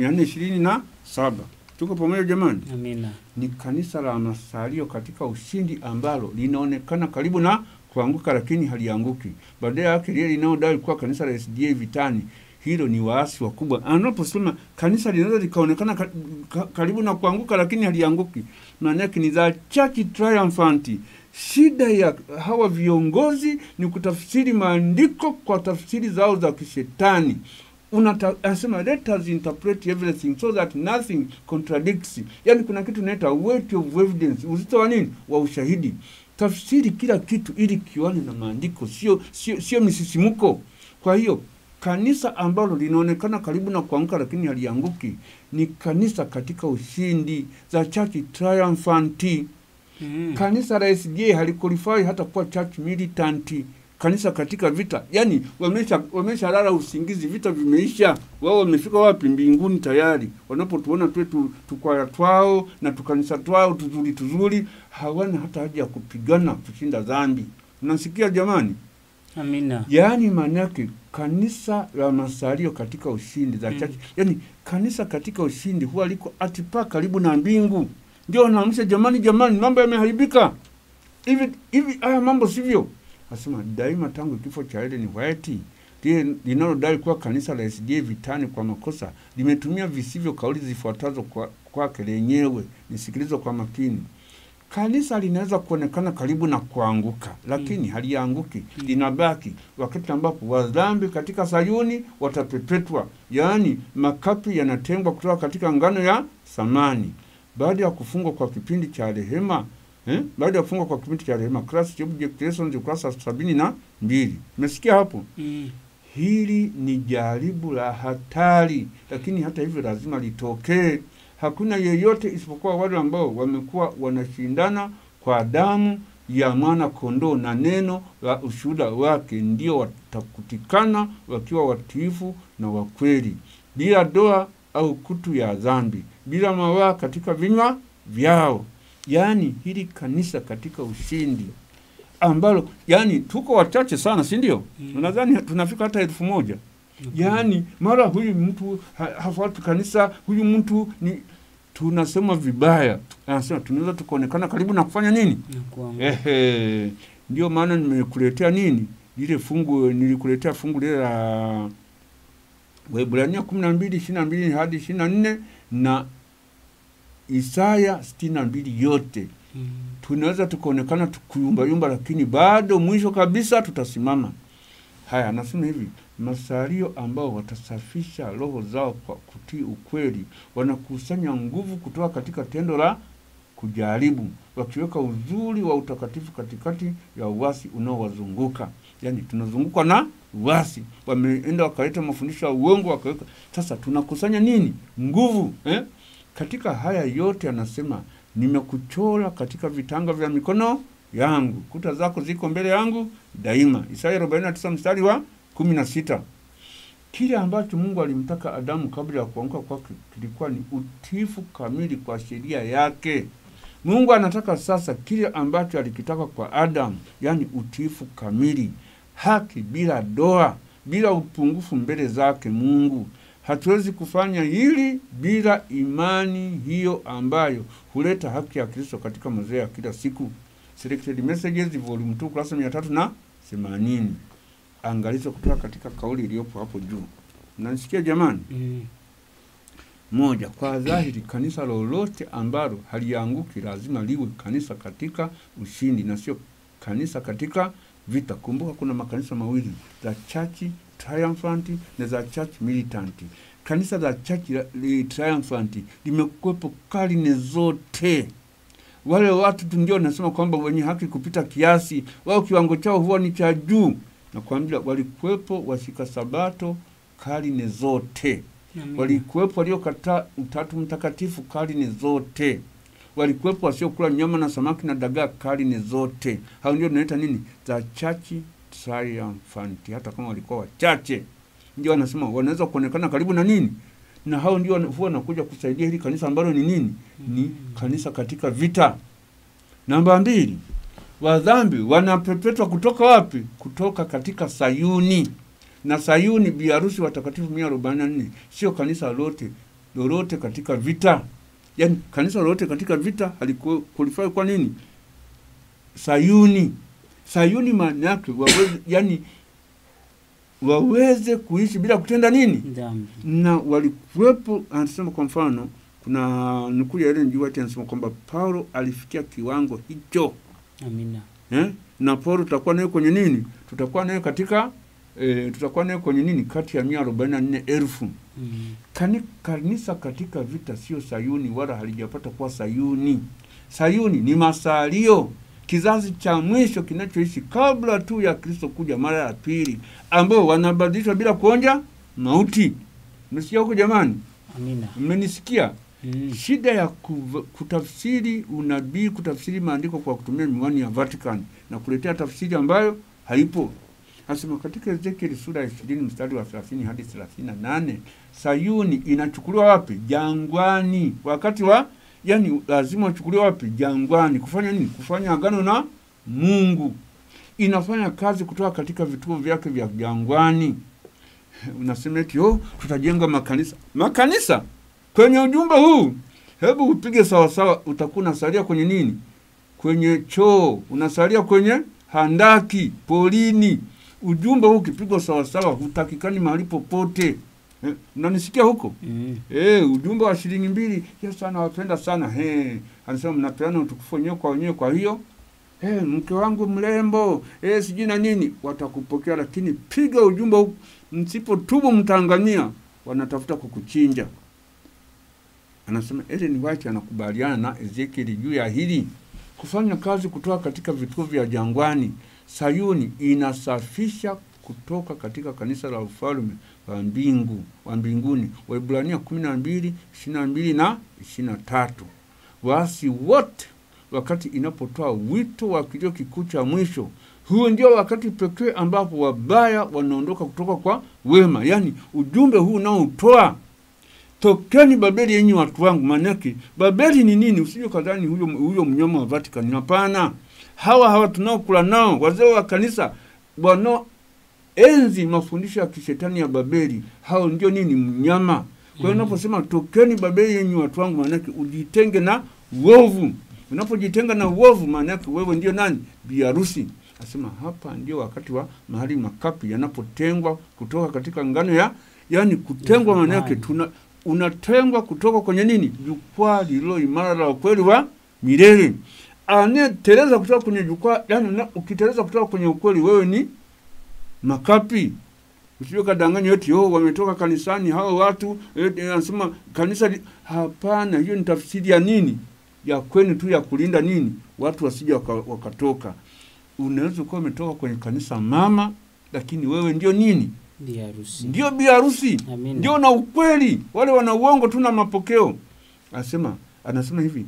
427. Tuko pamoja jamani? amina ni kanisa la masalio katika ushindi ambalo linaonekana karibu na kuanguka lakini halianguki. Baadaye yake lile linalodai kuwa kanisa la SDA vitani, hilo ni waasi wakubwa. Anaposema kanisa linaweza likaonekana ka, ka, karibu na kuanguka lakini halianguki, maana yake ni the church triumphant. Shida ya hawa viongozi ni kutafsiri maandiko kwa tafsiri zao za kishetani unata, anasema let us interpret everything so that nothing contradicts. Yani kuna kitu inaita weight of evidence, uzito wa nini? Wa ushahidi. Tafsiri kila kitu ili kiwane na maandiko, sio sio sio misisimuko. Kwa hiyo kanisa ambalo linaonekana karibu na kuanguka lakini halianguki ni kanisa katika ushindi, the church triumphant. mm. Kanisa la SDA haliqualify hata kuwa church militant, kanisa katika vita. Yani wamesha wameshalala usingizi, vita vimeisha, wao wamefika wapi? Mbinguni tayari. Wanapotuona tu tu- tukwaya twao na tukanisa twao tuzuri tuzuri, hawana hata haja ya kupigana kushinda dhambi. Unasikia jamani? Amina. yaani maana yake kanisa la masalio katika ushindi za Mm. chache yaani kanisa katika ushindi huwa liko atipa karibu na mbingu ndio wanaamsha jamani jamani mambo yameharibika hivi hivi haya mambo sivyo asema daima tangu kifo cha Ellen White lile linalodai kuwa kanisa la SDA vitani kwa makosa limetumia visivyo kauli zifuatazo kwa- kwake lenyewe nisikilize kwa makini kanisa linaweza kuonekana karibu na kuanguka lakini halianguki linabaki wakati ambapo wadhambi katika sayuni watapepetwa yaani makapi yanatengwa kutoka katika ngano ya samani baada ya kufungwa kwa kipindi cha rehema eh? baada ya kufungwa kwa kipindi cha rehema Christ Object Lessons ukurasa sabini na mbili umesikia hapo Mm. hili ni jaribu la hatari, lakini hata hivyo lazima litokee. Hakuna yeyote isipokuwa wale ambao wamekuwa wanashindana kwa damu ya mwana kondoo na neno la ushuhuda wake, ndio watakutikana wakiwa watiifu na wakweli, bila doa au kutu ya dhambi, bila mawaa katika vinywa vyao. Yaani hili kanisa katika ushindi ambalo yani tuko wachache sana, si ndio? Mm. Nadhani tunafika hata elfu moja. Yaani mara huyu mtu ha, hafuati kanisa, huyu mtu ni tunasema vibaya, anasema tunaweza tukaonekana karibu na kufanya nini? Na kuanguka. Ehe, ndio maana nimekuletea nini lile fungu, nilikuletea fungu lile la Waebrania kumi na mbili ishirini na mbili hadi ishirini na nne na Isaya sitini na mbili yote Mm. tunaweza tukaonekana tukuyumbayumba, lakini bado mwisho kabisa tutasimama. Haya, anasema hivi, masalio ambao watasafisha roho zao kwa kutii ukweli, wanakusanya nguvu kutoka katika tendo la kujaribu, wakiweka uzuri wa utakatifu katikati ya uasi unaowazunguka. Yaani tunazungukwa na uasi, wameenda wakaleta mafundisho ya uongo, wakaweka. Sasa tunakusanya nini? Nguvu eh? Katika haya yote anasema nimekuchora katika vitanga vya mikono yangu, kuta zako ziko mbele yangu daima. Isaya 49 mstari wa 16. Kile ambacho Mungu alimtaka Adamu kabla ya kuanguka kwake kilikuwa ni utiifu kamili kwa sheria yake. Mungu anataka sasa kile ambacho alikitaka kwa Adamu, yaani utiifu kamili, haki bila doa, bila upungufu mbele zake Mungu. Hatuwezi kufanya hili bila imani hiyo ambayo huleta haki ya Kristo katika mazoea ya kila siku. Selected Messages volume 2 kurasa mia tatu na themanini. Angalizo kutoka katika kauli iliyopo hapo juu. Mnanisikia jamani? Mm. Moja, kwa dhahiri kanisa lolote ambalo halianguki lazima liwe kanisa katika ushindi na sio kanisa katika vita. Kumbuka kuna makanisa mawili, za church triumphant na za church militant. Kanisa za church la- li- triumphant limekuwepo karne zote. Wale watu tu ndio nasema kwamba wenye haki kupita kiasi, wao kiwango chao huwa ni cha juu. Nakwambia walikuwepo washika sabato karne zote Amina. walikuwepo waliokataa utatu mtakatifu karne zote, walikuwepo wasiokula nyama na samaki na dagaa karne zote. Hao ndio tunaita nini, za chachi triumphant. Hata kama walikuwa wachache, ndio wanasema wanaweza kuonekana karibu na nini, na hao ndio wana- huwa wanakuja kusaidia hili kanisa ambalo ni nini, ni kanisa katika vita. Namba mbili, wadhambi wanapepetwa kutoka wapi? Kutoka katika Sayuni na Sayuni bi harusi watakatifu mia arobaini na nne sio kanisa lote lolote katika vita. Yaani kanisa lolote katika vita halikualifai kwa nini? Sayuni. Sayuni maana yake waweze, yani waweze kuishi bila kutenda nini? Dhambi. na walikuwepo. Anasema kwa mfano, kuna nukuu ya Ellen G. White anasema kwamba Paulo alifikia kiwango hicho Amina. eh? na Paulo tutakuwa naye kwenye nini? Tutakuwa naye katika e, tutakuwa naye kwenye nini? Kati ya mia arobaini na nne elfu. Mm. Kani, kanisa katika vita sio Sayuni wala halijapata kuwa Sayuni. Sayuni ni masalio, kizazi cha mwisho kinachoishi kabla tu ya Kristo kuja mara ya pili, ambao wanabadilishwa bila kuonja mauti. Mmesikia huko jamani? Amina. Mmenisikia? Mm. Shida ya kuv- kutafsiri unabii, kutafsiri maandiko kwa kutumia miwani ya Vatican na kuletea tafsiri ambayo haipo. Anasema katika Ezekieli sura ya ishirini mstari wa thelathini hadi thelathini na nane Sayuni inachukuliwa wapi? Jangwani, wakati wa yani, lazima wachukuliwa wapi? Jangwani. Kufanya nini? Kufanya agano na Mungu. inafanya kazi kutoka katika vituo vyake vya jangwani. Unasema eti oh, tutajenga makanisa. Makanisa kwenye ujumbe huu, hebu upige sawasawa, utakuwa unasalia kwenye nini? Kwenye choo, unasalia kwenye handaki, polini. Ujumbe huu ukipigwa sawasawa, hutakikani mahali popote. Eh, unanisikia huko? Mm. Eh, ujumbe wa shilingi mbili, Yesu anawapenda sana. He, anasema mnapeana utukufu wenyewe kwa wenyewe. Kwa hiyo eh, mke wangu mrembo, eh, sijui na nini, watakupokea, lakini piga ujumbe huu, msipotubu mtaangamia, wanatafuta kukuchinja. Anasema Ellen White anakubaliana na Ezekiel juu ya hili, kufanya kazi kutoka katika vituo vya jangwani. Sayuni inasafisha kutoka katika kanisa la ufalme wa mbingu wa mbinguni. Waibrania kumi na mbili ishirini na mbili na ishirini na tatu. Waasi wote wakati inapotoa wito wa kilio kikuu cha mwisho, huo ndio wakati pekee ambapo wabaya wanaondoka kutoka kwa wema. Yaani ujumbe huu unaotoa tokeni Babeli yenyi watu wangu. Maanake Babeli ni nini? Usije kadhani huyo, huyo mnyama wa Vatican. Hapana, hawa hawa tunaokula nao wazee wa kanisa wanao enzi mafundisho ya kishetani ya Babeli, hao ndio nini? Mnyama. Kwa hiyo unaposema tokeni Babeli yenyi watu wangu, maanake ujitenge na uovu. Unapojitenga na uovu, maanake wewe ndio nani? Biharusi. Asema hapa ndio wakati wa mahali makapi yanapotengwa kutoka katika ngano ya yani, kutengwa maanake tuna unatengwa kutoka kwenye nini? Jukwaa lililo imara la ukweli wa milele. Anayeteleza kutoka kwenye jukwaa, yani una- ukiteleza kutoka kwenye ukweli, wewe ni makapi. Usije kadanganywa eti oh, wametoka kanisani hao watu eti, anasema kanisa li... Hapana, hiyo ni tafsiri ya nini? Ya kwenu tu ya kulinda nini, watu wasije waka, wakatoka. Unaweza kuwa umetoka kwenye kanisa mama, lakini wewe ndio nini? Bi harusi. Ndio bi harusi, Amina. ndio na ukweli. Wale wana uongo tu na mapokeo. Anasema anasema hivi,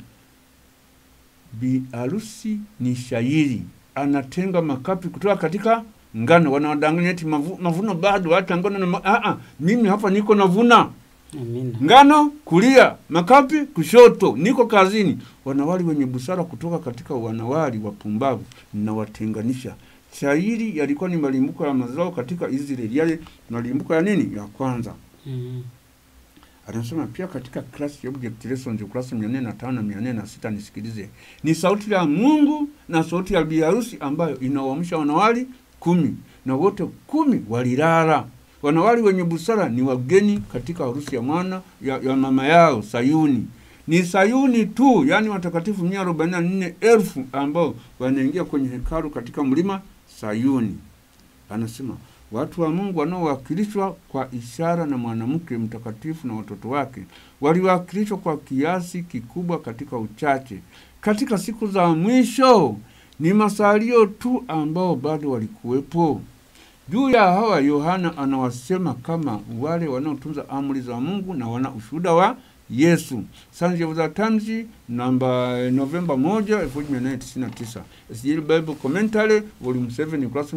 bi harusi ni shairi, anatenga makapi kutoka katika ngano. Wanawadanganya eti mavu, mavuno bado, hata ngano na ma... ah, ah, mimi hapa niko navuna Amina. ngano kulia, makapi kushoto, niko kazini. Wanawali wenye busara kutoka katika wanawali wapumbavu ninawatenganisha. Shairi yalikuwa ni malimbuko ya mazao katika Israeli, yale malimbuko ya nini? Ya kwanza. Mm. Anasema pia katika class ya object lessons ukurasa mia nne na tano na mia nne na sita nisikilize. Ni sauti ya Mungu na sauti ya biharusi ambayo inawaamsha wanawali kumi na wote kumi walilala. Wanawali wenye busara ni wageni katika harusi ya mwana ya, ya mama yao Sayuni. Ni Sayuni tu, yaani watakatifu mia arobaini na nne elfu ambao wanaingia kwenye hekalu katika mlima Sayuni. Anasema watu wa Mungu wanaowakilishwa kwa ishara na mwanamke mtakatifu na watoto wake waliwakilishwa kwa kiasi kikubwa katika uchache. Katika siku za mwisho ni masalio tu ambao bado walikuwepo. Juu ya hawa Yohana anawasema kama wale wanaotunza amri za Mungu na wana ushuhuda wa Yesu. Sunday of the Times namba Novemba 1 1999. SJL Bible Commentary volume 7 ukurasa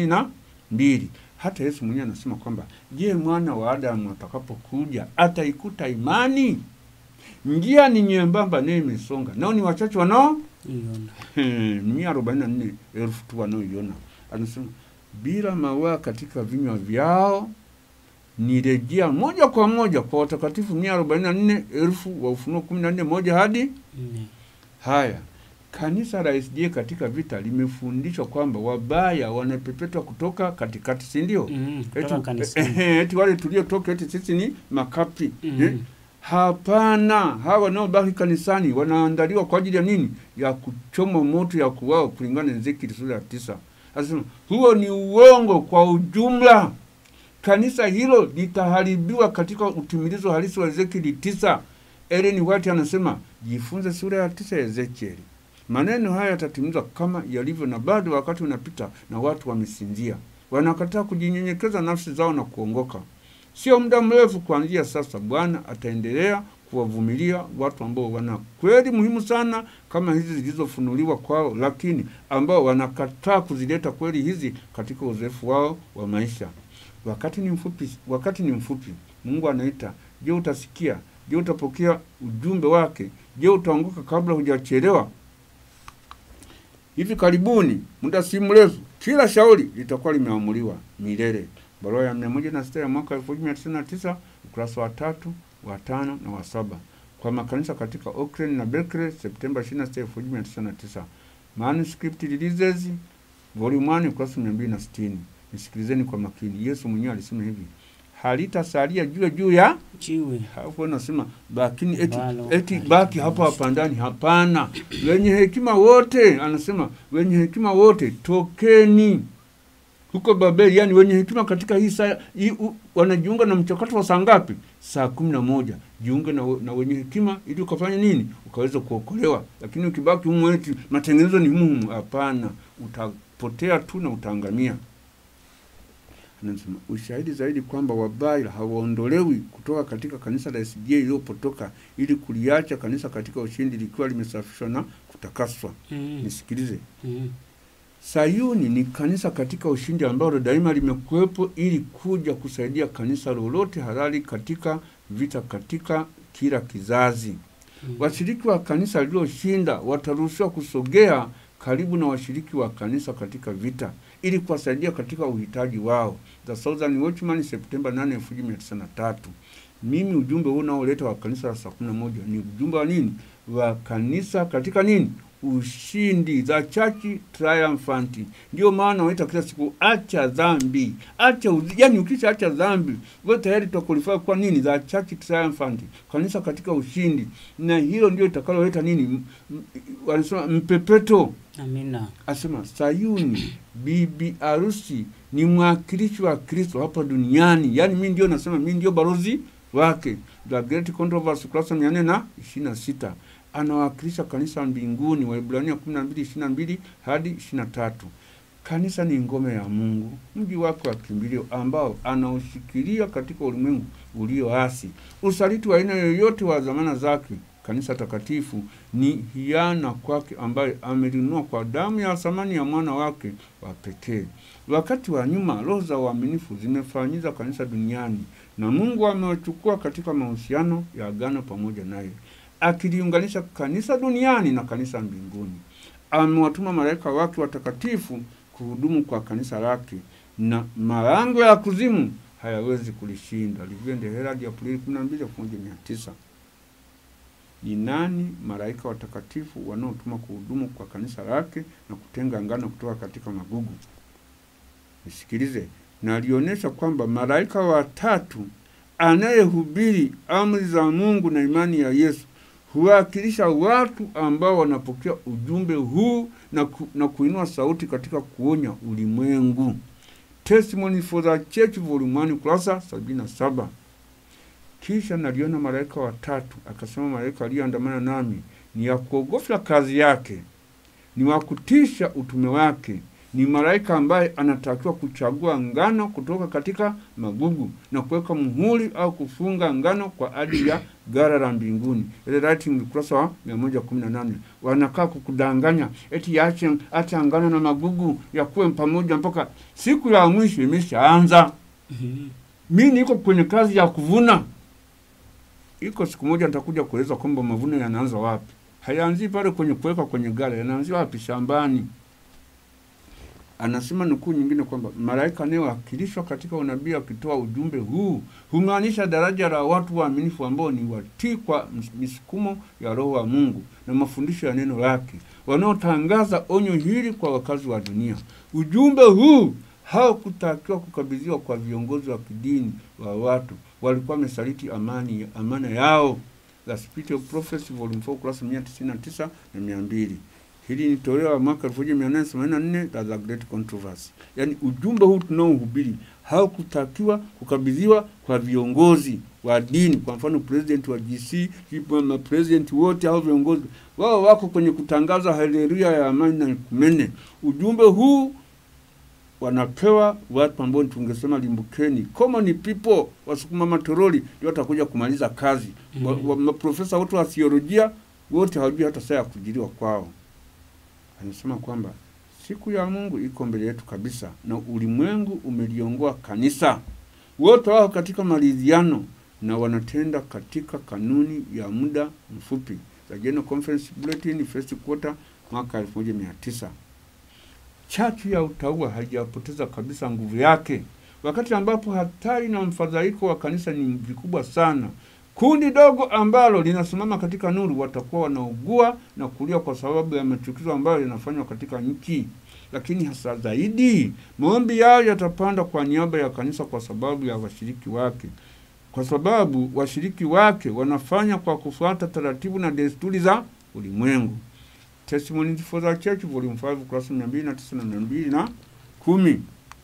972. Hata Yesu mwenyewe anasema kwamba je, mwana wa Adamu atakapokuja ataikuta imani? Njia ni nyembamba nayo imesonga, nao ni wachache wanao Iona. mia arobaini na nne elfu tu wanaoiona. Anasema bila mawaa katika vinywa vyao ni rejea moja kwa moja kwa watakatifu mia arobaini na nne elfu wa Ufunuo kumi na nne moja hadi Nne. haya. Kanisa la SDA katika vita limefundishwa kwamba wabaya wanapepetwa kutoka katikati, si ndio? Mm. Eti, Kutoka kanisani. eh, eti wale tuliotoka eti sisi ni makapi Mm. eh? Hapana, hawa wanaobaki kanisani wanaandaliwa kwa ajili ya nini? Ya kuchoma moto ya kuwao, kulingana na Ezekieli sura ya tisa. Anasema huo ni uongo kwa ujumla. Kanisa hilo litaharibiwa katika utimilizo halisi wa Ezekieli tisa. Ellen White anasema jifunze sura ya tisa ya Ezekieli. Maneno haya yatatimizwa kama yalivyo, na bado wakati unapita na watu wamesinzia, wanakataa kujinyenyekeza nafsi zao na kuongoka. Sio muda mrefu kuanzia sasa, Bwana ataendelea kuwavumilia watu ambao wana kweli muhimu sana kama hizi zilizofunuliwa kwao, lakini ambao wanakataa kuzileta kweli hizi katika uzoefu wao wa maisha. Wakati ni mfupi, wakati ni mfupi. Mungu anaita. Je, utasikia? Je, utapokea ujumbe wake? Je, utaanguka kabla hujachelewa? Hivi karibuni, muda si mrefu, kila shauri litakuwa limeamuliwa milele. Barua ya mia moja na sita ya mwaka elfu moja mia tisa na tisa ukurasa wa tatu wa tano na wa saba kwa makanisa katika Auckland na Berkeley Septemba 26, 1999. Manuscript Releases Volume 1 ukurasa 260. Nisikilizeni kwa makini. Yesu mwenyewe alisema hivi, halitasalia juu juu ya Chiwe. hapo nasema bakini eti, Ambalo eti halita- baki hapa hapa ndani. Hapana, wenye hekima wote, anasema wenye hekima wote tokeni huko Babeli. Yani wenye hekima katika hii saa hii, u- wanajiunga na mchakato wa saa ngapi? Saa kumi na moja. Jiunge na, we- na wenye hekima ili ukafanya nini? Ukaweza kuokolewa. Lakini ukibaki humu eti matengenezo ni humu humu, hapana, utapotea tu na utaangamia. Anasema ushahidi zaidi kwamba wabaya hawaondolewi kutoka katika kanisa la SDA iliyopotoka ili kuliacha kanisa katika ushindi likiwa limesafishwa na kutakaswa. Mm. Nisikilize, Mm. Sayuni ni kanisa katika ushindi ambalo daima limekuwepo ili kuja kusaidia kanisa lolote halali katika vita katika kila kizazi. Mm. Washiriki wa kanisa lililoshinda wataruhusiwa kusogea karibu na washiriki wa kanisa katika vita ili kuwasaidia katika uhitaji wao. The Southern Watchman, Septemba 8, 1993. Mimi ujumbe huu unaoleta wa kanisa la saa kumi na moja ni ujumbe wa nini? Wa kanisa katika nini? Ushindi, the church triumphant. Ndio maana waita kila siku acha dhambi, acha uzi, yani ukisha acha dhambi wewe tayari utakulifaa kwa nini? The church triumphant, kanisa katika ushindi, na hilo ndio itakaloleta nini? M- m- Wanasema mpepeto Amina. asema Sayuni bibi harusi ni mwakilishi wa Kristo hapa duniani. Yaani mimi ndio nasema mimi ndio balozi wake. The Great Controversy ukurasa mia nne na ishirini na sita anawakilisha kanisa mbinguni, Waebrania kumi na mbili ishirini na mbili hadi ishirini na tatu. Kanisa ni ngome ya Mungu, mji wake wa kimbilio ambao anaushikilia katika ulimwengu ulioasi. Usaliti wa aina yoyote wa zamana zake kanisa takatifu ni hiana kwake ambaye amelinunua kwa damu ya thamani ya mwana wake wa pekee. Wakati wa nyuma roho za uaminifu zimefanyiza kanisa duniani na Mungu amewachukua katika mahusiano ya agano pamoja naye, akiliunganisha kanisa duniani na kanisa mbinguni. Amewatuma malaika wake watakatifu kuhudumu kwa kanisa lake, na malango ya kuzimu hayawezi kulishinda. Livende Herald ya Aprili 12, 1900. Ni nani malaika watakatifu wanaotuma kuhudumu kwa kanisa lake na kutenga ngano kutoka katika magugu? Nisikilize, na alionyesha kwamba malaika watatu anayehubiri amri za Mungu na imani ya Yesu huwakilisha watu ambao wanapokea ujumbe huu na, ku, na kuinua sauti katika kuonya ulimwengu. Testimony for the Church volume 1 ukurasa 77. Kisha naliona malaika watatu, akasema malaika aliyeandamana nami ni ya kuogofya kazi yake, ni wa kutisha utume wake, ni malaika ambaye anatakiwa kuchagua ngano kutoka katika magugu na kuweka muhuri au kufunga ngano kwa ajili ya gara la mbinguni. Ile writing ukurasa wa 118. Wanakaa kukudanganya eti yaache acha ngano na magugu yakuwe pamoja mpaka siku ya mwisho imeshaanza. Mhm. Mi niko kwenye kazi ya kuvuna. Iko siku moja nitakuja kueleza kwamba mavuno yanaanza wapi. Hayaanzi pale kwenye kuweka kwenye gala, yanaanzia wapi? Shambani. Anasema nukuu nyingine kwamba malaika anayewakilishwa katika unabii akitoa ujumbe huu humaanisha daraja la watu waaminifu ambao ni watii kwa ms- misukumo ya Roho wa Mungu na mafundisho ya neno lake, wanaotangaza onyo hili kwa wakazi wa dunia. Ujumbe huu haukutakiwa kukabidhiwa kwa viongozi wa kidini wa watu, walikuwa wamesaliti amani amana yao. The Spirit of Prophecy volume 4 ukurasa 199 na 200. Hili ni toleo la mwaka 1884 la The Great Controversy. Yaani ujumbe huu tunaohubiri haukutakiwa kukabidhiwa kwa viongozi wa dini, kwa mfano president wa GC, mapresident wote au viongozi wao wako kwenye kutangaza haleluya ya amani na kumene. Ujumbe huu wanapewa watu ambao tungesema limbukeni, common people, wasukuma matoroli ndio watakuja kumaliza kazi. Wa- wa- Maprofesa wote wa theolojia wote hawajui hata saa ya kujiliwa kwao. Anasema kwamba siku ya Mungu iko mbele yetu kabisa, na ulimwengu umeliongoa kanisa. Wote wao katika maridhiano na wanatenda katika kanuni ya muda mfupi. The General Conference Bulletin, first quarter mwaka 1900. chachu ya utaua haijapoteza kabisa nguvu yake, wakati ambapo hatari na mfadhaiko wa kanisa ni vikubwa sana. Kundi dogo ambalo linasimama katika nuru watakuwa wanaugua na kulia kwa sababu ya machukizo ambayo yanafanywa katika nchi, lakini hasa zaidi maombi yao yatapanda kwa niaba ya kanisa kwa sababu ya washiriki wake, kwa sababu washiriki wake wanafanya kwa kufuata taratibu na desturi za ulimwengu. Testimonies for the Church volume 5 kurasa mia mbili na tisa na mia mbili na kumi.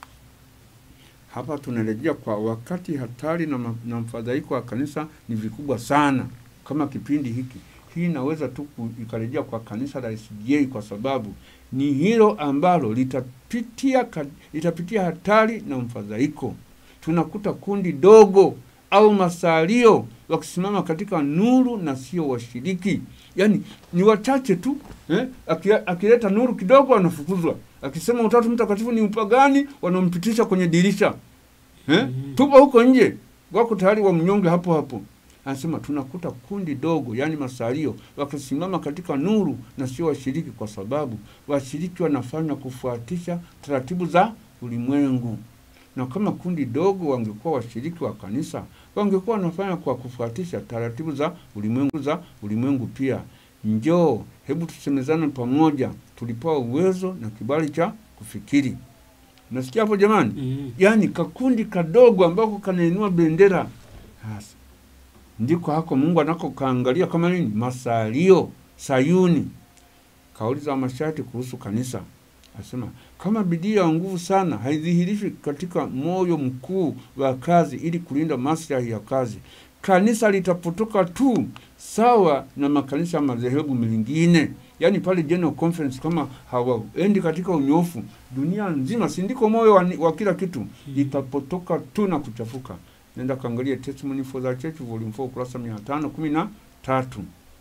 Hapa tunarejea kwa wakati hatari na, ma- na mfadhaiko wa kanisa ni vikubwa sana kama kipindi hiki. Hii inaweza tu ku- ikarejea kwa kanisa la SDA kwa sababu ni hilo ambalo litapitia, ka- litapitia hatari na mfadhaiko. Tunakuta kundi dogo au masalio wakisimama katika nuru na sio washiriki, yaani ni wachache tu eh? Aki- Akileta nuru kidogo wanafukuzwa, akisema Utatu Mtakatifu ni upagani wanampitisha kwenye dirisha eh? Mhm. Tupo huko nje, wako tayari wamnyonge hapo hapo. Anasema tunakuta kundi dogo, yaani masalio, wakisimama katika nuru na sio washiriki, kwa sababu washiriki wanafanya kufuatisha taratibu za ulimwengu na kama kundi dogo wangekuwa washiriki wa kanisa wangekuwa wanafanya kwa kufuatisha taratibu za ulimwengu za ulimwengu pia. Njoo, hebu tusemezane pamoja, tulipewa uwezo na kibali cha kufikiri. Nasikia hapo jamani? Mhm. Yaani kakundi kadogo ambako kanainua bendera hasa, ndiko hako Mungu anako kaangalia kama nini, masalio Sayuni. Kauliza masharti kuhusu kanisa, asema kama bidii ya nguvu sana haidhihirishwi katika moyo mkuu wa kazi ili kulinda maslahi ya kazi, kanisa litapotoka tu sawa na makanisa ya madhehebu mengine. Yaani pale General Conference kama hawaendi katika unyofu, dunia nzima, si ndiko moyo wa, wa kila kitu, itapotoka tu na kuchafuka. Nenda kaangalia Testimony for the Church volume 4 kurasa mia tano kumi na tatu.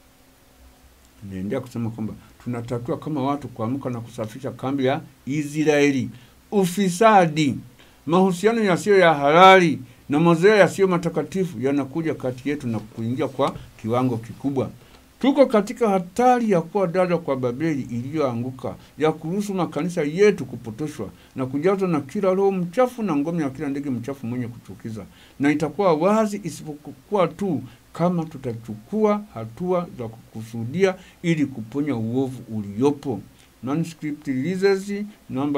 Naendelea kusema kwamba tunatakiwa kama watu kuamka na kusafisha kambi ya Israeli. Ufisadi, mahusiano yasiyo ya halali na mazoea yasiyo matakatifu yanakuja kati yetu na kuingia kwa kiwango kikubwa. Tuko katika hatari ya kuwa dada kwa Babeli iliyoanguka, ya kuruhusu makanisa yetu kupotoshwa na kujazwa na kila roho mchafu na ngome ya kila ndege mchafu mwenye kuchukiza, na itakuwa wazi isipokuwa tu kama tutachukua hatua za kukusudia ili kuponya uovu uliopo. Manuscript Releases namba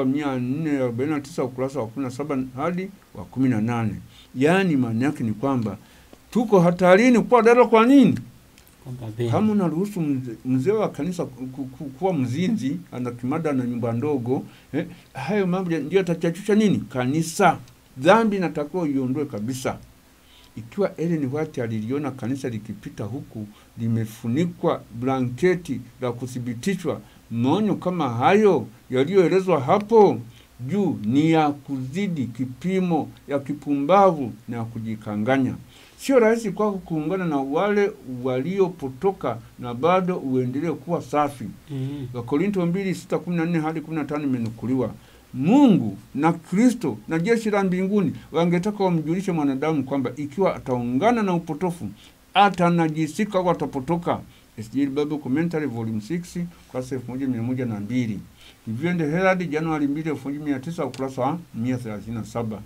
449 ukurasa wa 17 hadi wa 18. Yaani maana yake ni kwamba tuko hatarini kuwa dada. Kwa nini? Kwamba Beni. Kama unaruhusu mze- mzee wa kanisa ku- ku- ku- kuwa mzinzi, ana kimada na nyumba ndogo eh, hayo mambo ya- ndio yatachachusha nini kanisa. Dhambi inatakiwa iondoe kabisa. Ikiwa Ellen White aliliona kanisa likipita huku limefunikwa blanketi la kuthibitishwa, maonyo kama hayo yaliyoelezwa hapo juu ni ya kuzidi kipimo, ya kipumbavu na ya kujikanganya. Sio rahisi kwako kuungana na wale waliopotoka na bado uendelee kuwa safi. Mhm. Wakorinto mbili sita kumi na nne hadi kumi na tano imenukuliwa. Mungu na Kristo na jeshi la mbinguni wangetaka wamjulishe mwanadamu kwamba ikiwa ataungana na upotofu atanajisika au atapotoka. SJ Bible Commentary Volume 6 ukurasa elfu moja mia moja na mbili. Evening Herald Januari mbili elfu moja mia tisa ukurasa wa mia thelathini na saba.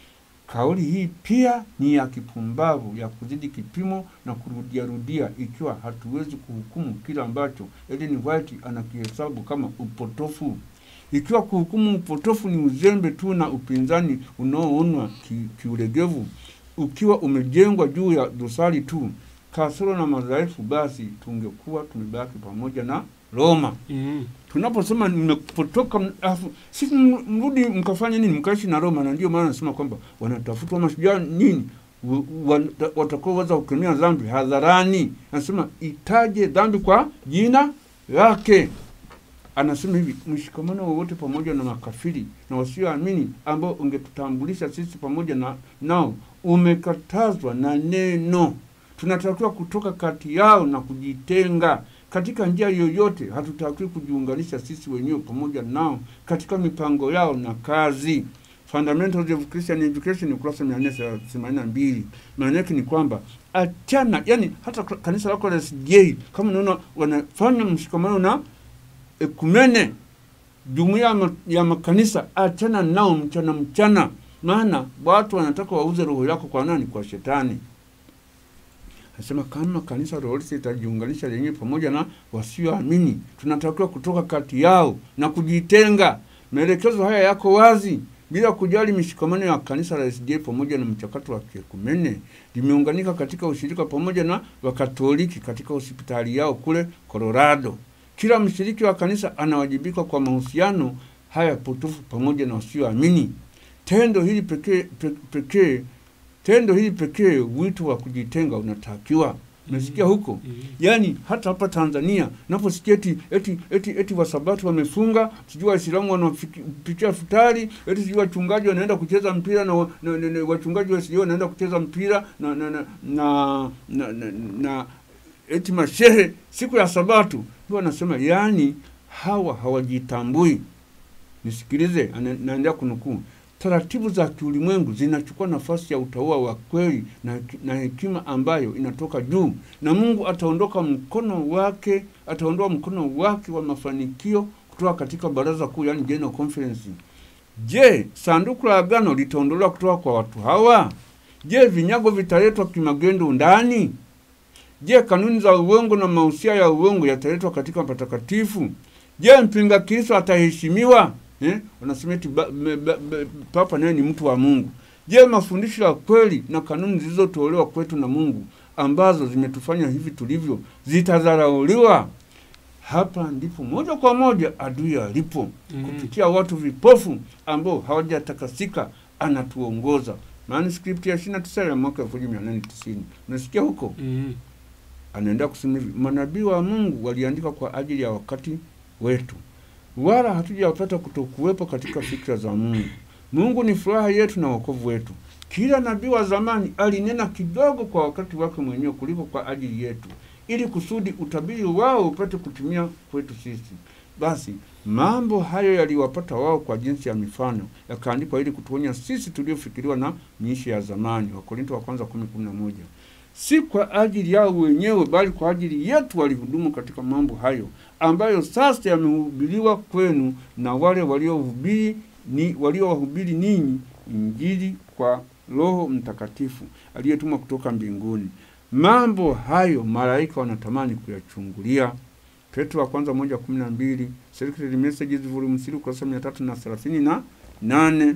Kauli hii pia ni ya kipumbavu ya kuzidi kipimo na kurudiarudia, ikiwa hatuwezi kuhukumu kile ambacho Ellen White anakihesabu kama upotofu. Ikiwa kuhukumu upotofu ni uzembe tu na upinzani unaoonwa ki- kiulegevu, ukiwa umejengwa juu ya dosari tu, kasoro na madhaifu, basi tungekuwa tumebaki pamoja na Roma Mhm. tunaposema nimepotoka, m- afu sisi m- mrudi mkafanya nini? Mkaishi na Roma. Na ndio maana nasema kwamba wanatafutwa mashujaa nini wa- wa- watakaoweza kukemea dhambi hadharani. Anasema itaje dhambi kwa jina lake. Anasema hivi, mshikamano wowote pamoja na makafiri na wasioamini ambao ungetutambulisha sisi pamoja na nao umekatazwa na neno. Tunatakiwa kutoka kati yao na kujitenga katika njia yoyote. Hatutakiwi kujiunganisha sisi wenyewe pamoja nao katika mipango yao na kazi. Fundamentals of Christian Education ukurasa mia nne themanini na mbili. Maana yake ni kwamba achana, yani hata kanisa lako la SJ kama unaona wanafanya mshikamano na ekumene jumuiya ya ma- ya makanisa achana nao mchana mchana maana watu wanataka wauze roho yako kwa nani kwa shetani Anasema kama kanisa lolote litajiunganisha lenyewe pamoja na wasioamini, tunatakiwa kutoka kati yao na kujitenga. Maelekezo haya yako wazi, bila kujali mishikamano ya kanisa la SDA pamoja na mchakato wa kiekumene. Limeunganika katika ushirika pamoja na Wakatoliki katika hospitali yao kule Colorado. Kila mshiriki wa kanisa anawajibika kwa mahusiano haya potofu pamoja na wasioamini. Tendo hili pekee pe- pekee tendo hili pekee wito wa kujitenga unatakiwa. Umesikia huko? Yaani hata hapa Tanzania naposikia eti eti eti, eti wasabato wamefunga, sijui Waislamu wanapitia futari, eti sijui wachungaji wanaenda kucheza mpira na, wa- na, na, na wachungaji wa sijui wanaenda kucheza mpira na na na, na, na, na, na eti mashehe siku ya Sabato ndio wanasema, yaani hawa hawajitambui. Nisikilize, ana- naendelea kunukuu. Taratibu za kiulimwengu zinachukua nafasi ya utaua wa kweli na, na hekima ambayo inatoka juu, na Mungu ataondoka mkono wake, ataondoa mkono wake wa mafanikio kutoka katika baraza kuu, yani General Conference. Je, sanduku la agano litaondolewa kutoka kwa watu hawa? Je, vinyago vitaletwa kimagendo ndani? Je, kanuni za uongo na mausia ya uongo yataletwa katika patakatifu? Je, mpinga Kristo ataheshimiwa? Eh? Wanasema eti ba- me- ba- ba- Papa naye ni mtu wa Mungu. Je, mafundisho ya kweli na kanuni zilizotolewa kwetu na Mungu ambazo zimetufanya hivi tulivyo zitadharauliwa? Hapa ndipo moja kwa moja adui alipo Mhm. kupitia watu vipofu ambao hawajatakasika, anatuongoza. Manuscript ya 29 ya mwaka 1890 unasikia huko Mhm. anaendelea kusema hivi, manabii wa Mungu waliandika kwa ajili ya wakati wetu, wala hatujapata kutokuwepo katika fikra za Mungu. Mungu ni furaha yetu na wokovu wetu. Kila nabii wa zamani alinena kidogo kwa wakati wake mwenyewe kuliko kwa ajili yetu, ili kusudi utabiri wao upate kutimia kwetu sisi. Basi mambo hayo yaliwapata wao kwa jinsi ya mifano, yakaandikwa ili kutuonya sisi tuliofikiriwa na miisho ya zamani. Wakorinto wa kwanza kumi kumi na moja si kwa ajili yao wenyewe bali kwa ajili yetu walihudumu katika mambo hayo ambayo sasa yamehubiriwa kwenu na wale waliohubiri ni waliowahubiri ninyi injili kwa Roho Mtakatifu aliyetumwa kutoka mbinguni. Mambo hayo malaika wanatamani kuyachungulia. Petro wa kwanza moja kumi na mbili Sacred Messages volume 3 ukurasa mia tatu na thelathini na nane.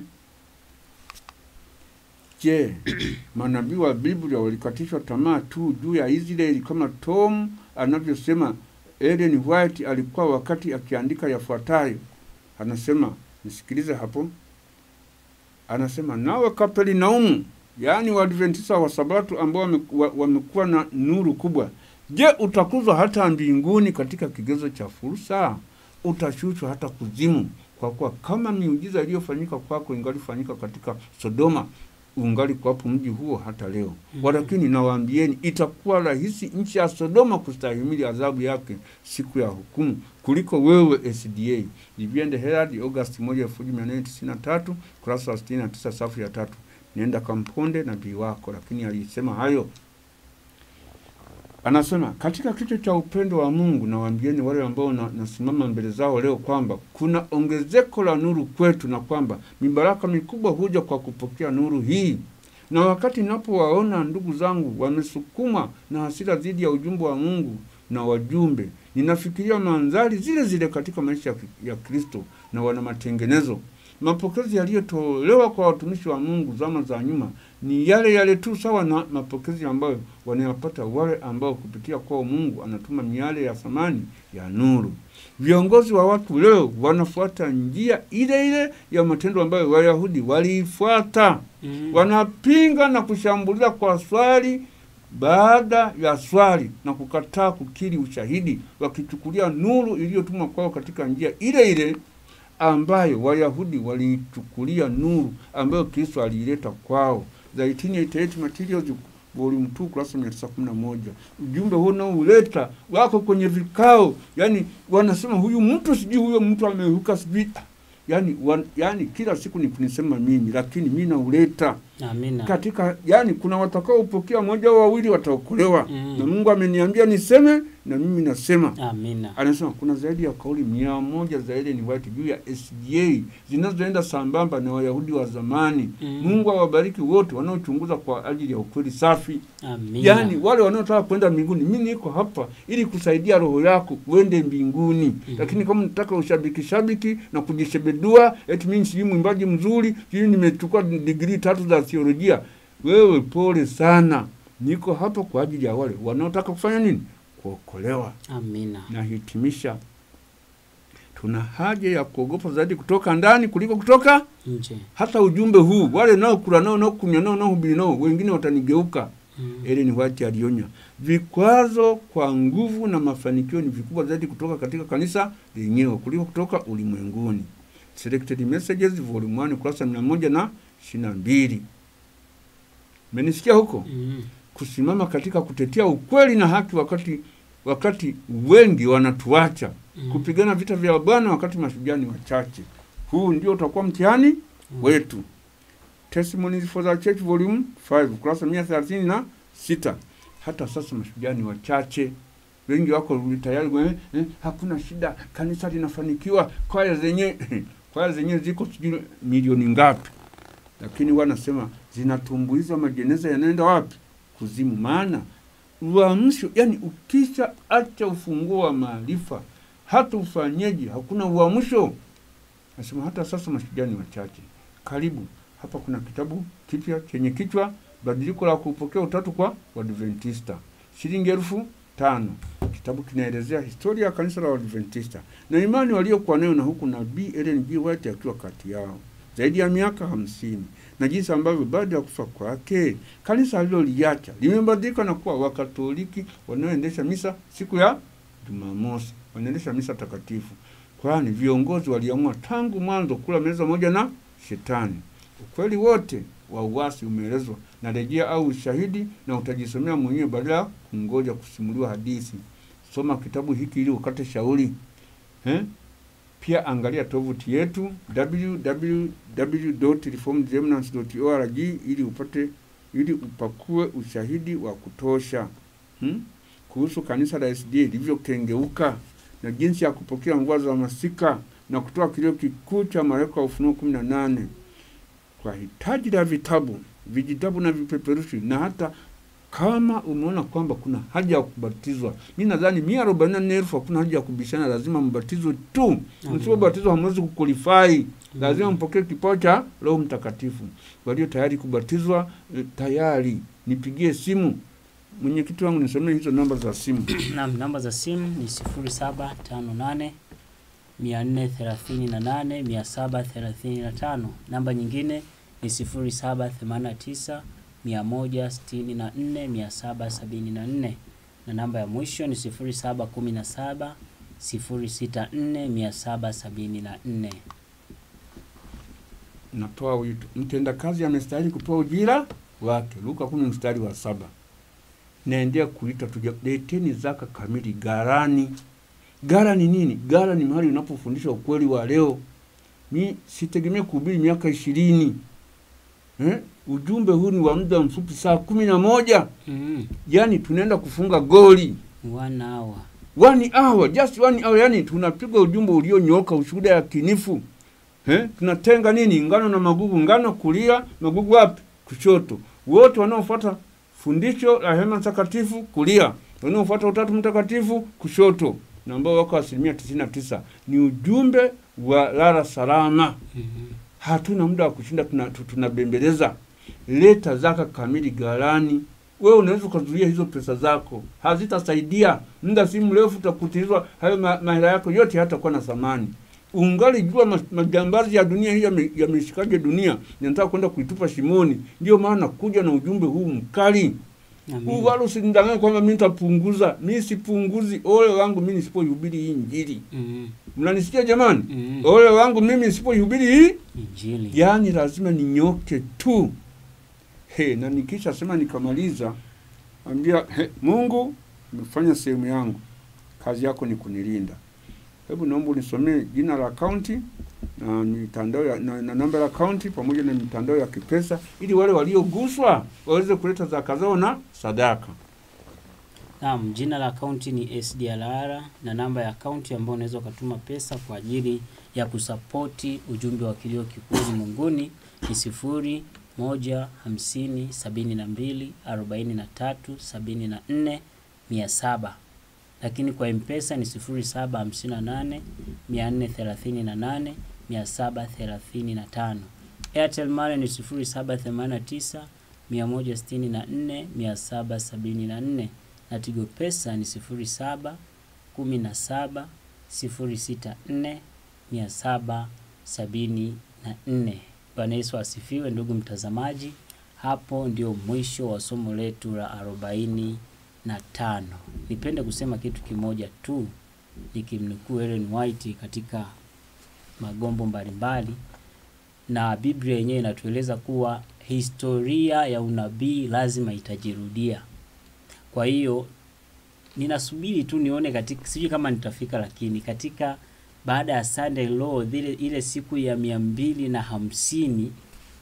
Je, manabii wa Biblia walikatishwa tamaa tu juu ya Israeli kama Tom anavyosema Ellen White alikuwa wakati akiandika yafuatayo. Anasema, nisikilize hapo. Anasema, nawe Kapernaumu, yaani Waadventista wa Sabato ambao wame- wa- wamekuwa na nuru kubwa, je, utakuzwa hata mbinguni katika kigezo cha fursa? Utashushwa hata kuzimu, kwa kuwa kama miujiza iliyofanyika kwako ingalifanyika katika Sodoma, ungali kwapo mji huo hata leo. Mhm. Walakini nawaambieni, itakuwa rahisi nchi ya Sodoma kustahimili adhabu yake siku ya hukumu kuliko wewe SDA. Viviende Herald August 1 1893 kurasa wa 69 safu ya tatu. Nenda kamponde nabii wako, lakini alisema hayo anasema katika kicho cha upendo wa Mungu nawaambieni wale ambao na, nasimama mbele zao leo kwamba kuna ongezeko la nuru kwetu na kwamba mibaraka mikubwa huja kwa kupokea nuru hii. Na wakati ninapowaona ndugu zangu wamesukuma na hasira dhidi ya ujumbe wa Mungu na wajumbe, ninafikiria mandhari zile zile katika maisha ya, ya Kristo na wana matengenezo. Mapokezi yaliyotolewa kwa watumishi wa Mungu zama za nyuma ni yale yale tu, sawa na mapokezi ambayo wanayapata wale ambao kupitia kwao Mungu anatuma miale ya thamani ya nuru. Viongozi wa watu leo wanafuata njia ile ile ya matendo ambayo Wayahudi waliifuata. Mhm. Wanapinga na kushambulia kwa swali baada ya swali na kukataa kukiri ushahidi, wakichukulia nuru iliyotumwa kwao katika njia ile ile ambayo Wayahudi waliichukulia nuru ambayo Kristo aliileta kwao. The 1888 Materials volume 2 kurasa 911. Ujumbe huu unaouleta wako kwenye vikao, yani wanasema huyu mtu sijui huyo mtu amehuka sijui yani, wan, yani kila siku ni kunisema mimi, lakini mimi nauleta Amina. katika yani, kuna watakaopokea moja au wawili wataokolewa Mm. na Mungu ameniambia niseme na mimi nasema. Amina. Anasema kuna zaidi ya kauli mia moja za Ellen White juu ya SDA zinazoenda sambamba na Wayahudi wa zamani. Mm. Mungu awabariki wote wanaochunguza kwa ajili ya ukweli safi. Amina. Yaani wale wanaotaka kwenda mbinguni, mimi niko hapa ili kusaidia roho yako uende mbinguni. Mhm. Lakini kama unataka ushabiki shabiki na kujishebedua, eti mimi sijui mwimbaji mzuri, sijui nimechukua digrii tatu za theolojia, wewe pole sana. Niko hapa kwa ajili ya wale wanaotaka kufanya nini? Kuokolewa. Amina. Nahitimisha, tuna haja ya kuogopa zaidi kutoka ndani kuliko kutoka Nje. hata ujumbe huu. Wale nao kula nao nao kunywa nao nao hubiri nao, wengine watanigeuka. Mm. Ellen White alionya, vikwazo kwa nguvu na mafanikio ni vikubwa zaidi kutoka katika kanisa lenyewe kuliko kutoka ulimwenguni. Selected Messages volume 1 kurasa mia moja na ishirini na mbili. Menisikia huko Mm. kusimama katika kutetea ukweli na haki wakati wakati wengi wanatuacha, Mm. kupigana vita vya Bwana wakati mashujaa ni wachache. Huu ndio utakuwa mtihani Mm. wetu. Testimonies for the Church volume 5 kurasa mia thelathini na sita. Hata sasa mashujaa ni wachache, wengi wako tayari eh, eh, hakuna shida, kanisa linafanikiwa, kwaya zenye kwaya zenyewe ziko sijui milioni ngapi, lakini wanasema zinatumbuiza majeneza yanaenda wapi? Kuzimu. Maana uamsho, yani ukisha acha ufunguo wa maarifa, hata ufanyeje, hakuna uamsho. Nasema hata sasa mashujaa ni wachache. Karibu hapa, kuna kitabu kipya chenye kichwa badiliko la kupokea utatu kwa Wadventista, shilingi elfu tano. Kitabu kinaelezea historia ya kanisa la Wadventista na imani waliokuwa nayo, na huku nabii Ellen G. White akiwa kati yao zaidi ya miaka hamsini na jinsi ambavyo baada ya kufa kwake kanisa aliloliacha limebadilika na kuwa Wakatoliki wanaoendesha misa siku ya Jumamosi, wanaendesha misa takatifu, kwani viongozi waliamua tangu mwanzo kula meza moja na Shetani. Ukweli wote wa uasi umeelezwa na rejea au ushahidi, na utajisomea mwenyewe badala ya kungoja kusimuliwa hadithi. Soma kitabu hiki ili ukate shauri eh? Pia angalia tovuti yetu www.reformedremnants.org ili upate ili upakue ushahidi wa kutosha hmm? kuhusu kanisa la SDA lilivyokengeuka na jinsi ya kupokea mvua za masika na kutoa kilio kikuu cha malaika wa Ufunuo kumi na nane kwa hitaji la vitabu, vijitabu na vipeperushi, na hata kama umeona kwamba kuna haja ya kubatizwa, mi nadhani mia arobaini na nne elfu hakuna haja ya kubishana, lazima mbatizwe tu. Amen. Msipobatizwa hamwezi kukulifai, lazima mpokee kipawa cha Roho Mtakatifu. Walio tayari kubatizwa eh, tayari nipigie simu. Mwenyekiti wangu nisomee hizo namba za simu. Naam, namba za simu ni 0758 438 735. Namba nyingine ni 0789 164 774 na namba ya mwisho ni 0717 064 774. Natoa wito, mtendakazi amestahili kupewa ujira wake. Luka kumi mstari wa saba. Naendea kuita tuja, leteni zaka kamili garani. Gara ni nini? Gara ni mahali unapofundisha ukweli wa leo. Mi sitegemee kuhubiri miaka ishirini. Eh? Ujumbe huu ni wa muda mfupi, saa kumi na moja. Mm. Yani tunaenda kufunga goli One hour. one hour, just one hour. Yani tunapiga ujumbe ulionyooka, ushuhuda ya kinifu eh? Tunatenga nini? Ngano na magugu, ngano kulia, magugu wapi? Kushoto. Wote wanaofuata fundisho la hema takatifu kulia, wanaofuata utatu mtakatifu kushoto, na ambao wako asilimia tisini na tisa ni ujumbe wa lala salama. Mhm. Hatuna muda wa kushinda tuna- tu- tunabembeleza. Leta zaka kamili ghalani. Wewe unaweza ukazuia hizo pesa zako, hazitasaidia. Muda si mrefu utakutizwa hayo ma- mahela yako yote hatakuwa na thamani. Ungali jua ma- majambazi ya dunia hii yame- yameshikaje dunia, nataka kwenda kuitupa shimoni. Ndio maana kuja na ujumbe huu mkali huu, Amen. wala usinidanganye kwamba mimi nitapunguza. Mimi sipunguzi. Ole wangu mimi nisipoihubiri hii Injili. Mhm. Mnanisikia jamani? Mhm. Ole wangu mimi nisipoihubiri hii Injili. yaani lazima ninyoke tu he, na nikisha sema nikamaliza, ambia he, Mungu umefanya sehemu yangu, kazi yako ni kunilinda. Hebu naomba unisomee jina la akaunti na mitandao ya, na, na namba ya akaunti pamoja na mitandao ya kipesa ili wale walioguswa waweze kuleta zaka zao na sadaka. Naam, jina la akaunti ni SDLR na namba ya akaunti ambayo unaweza ukatuma pesa kwa ajili ya kusapoti ujumbe wa kilio kikuu ulimwenguni ni sifuri moja hamsini sabini na mbili arobaini na tatu sabini na nne mia saba lakini kwa mpesa ni sifuri saba hamsini na nane mia nne thelathini na nane mia saba thelathini na tano Airtel Money ni sifuri saba themanini na tisa mia moja sitini na nne mia saba sabini na nne na Tigo Pesa ni sifuri saba kumi na saba sifuri sita nne mia saba sabini na nne. Bwana Yesu asifiwe, ndugu mtazamaji. Hapo ndio mwisho wa somo letu la arobaini na tano. Nipende kusema kitu kimoja tu nikimnukuu Ellen White katika magombo mbalimbali, na Biblia yenyewe inatueleza kuwa historia ya unabii lazima itajirudia. Kwa hiyo ninasubiri tu nione katika, sijui kama nitafika, lakini katika baada ya Sunday Law ile, ile siku ya mia mbili na hamsini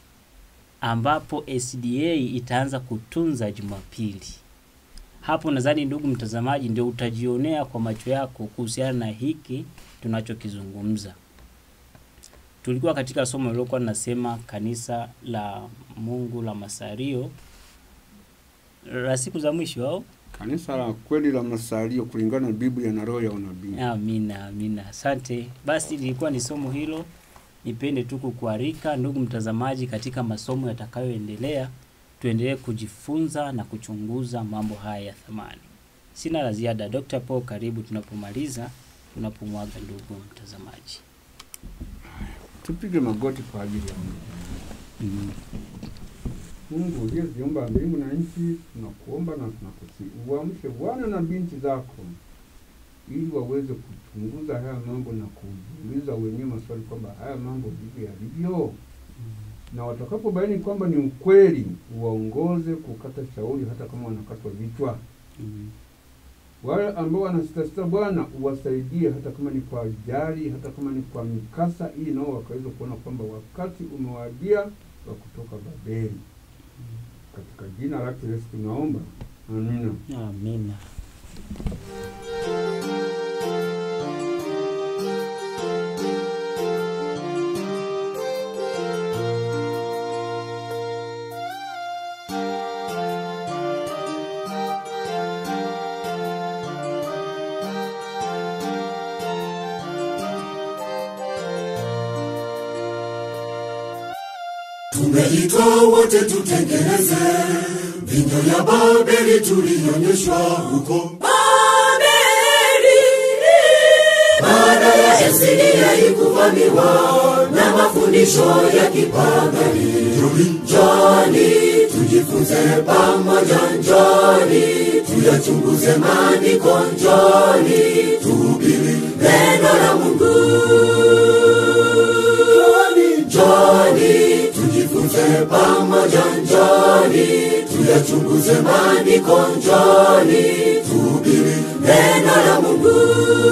ambapo SDA itaanza kutunza Jumapili. Hapo nadhani ndugu mtazamaji, ndio utajionea kwa macho yako kuhusiana na hiki tunachokizungumza. Tulikuwa katika somo lilokuwa linasema kanisa la Mungu la Masario la siku za mwisho au Kanisa la kweli la Masalio kulingana na Biblia na roho ya unabii. Amina, amina. Asante. Basi lilikuwa ni somo hilo. Nipende tu kukualika ndugu mtazamaji, katika masomo yatakayoendelea, tuendelee kujifunza na kuchunguza mambo haya ya thamani. Sina la ziada. Dr. Paul, karibu tunapomaliza, tunapomwaga ndugu mtazamaji. Tupige magoti kwa ajili ya Mungu. Mungu uliyeziumba mbingu na nchi, tunakuomba na tunakusihi uamshe wana na binti zako ili waweze kuchunguza haya mambo na kujiuliza wenyewe maswali kwamba haya mambo ndivyo yalivyo, na watakapobaini kwamba ni ukweli, uwaongoze kukata shauri, hata kama wanakatwa vichwa. Mm. Wale ambao wanasitasita, Bwana uwasaidie, hata kama ni kwa ajali, hata kama ni kwa mikasa, ili nao wakaweza kuona kwamba wakati umewadia wa kutoka Babeli. Katika jina lake Yesu tunaomba, amina. Amina. Tumeitwa wote tutengeneze vinyo ya Babeli tulionyeshwa huko Babeli. Baada ya Esidia ikuvamiwa na mafundisho ya kipagani, njoni tujifunze pamoja, njoni tuyachunguze maandiko, njoni tuhubiri neno la Mungu. Njoni tujifunze pamoja, njoni tuyachunguze maandiko, njoni tuhubiri neno la Mungu.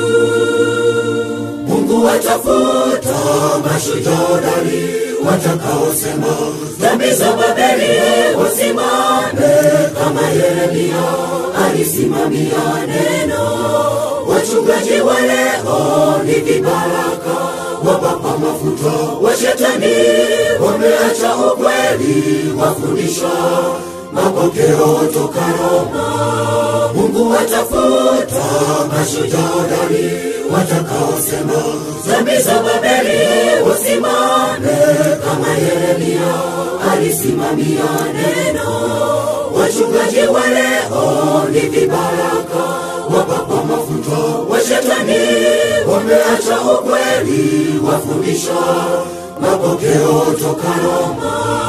Mungu watafuta mashujodari watakaosema dhambi za Babeli wasimame kama Yeremia alisimamia neno. Wachungaji wa leo ni vibaraka wapapa mafuta wa shetani, wameacha ukweli, wafundisha mapokeo toka Roma. Mungu watafuta mashujaa hodari watakaosema dhambi za Babeli wasimame kama Yeremia alisimamia neno. Wachungaji wa leo ni vibaraka wapapa mafuta wa shetani, wameacha ukweli, wafundisha mapokeo toka Roma.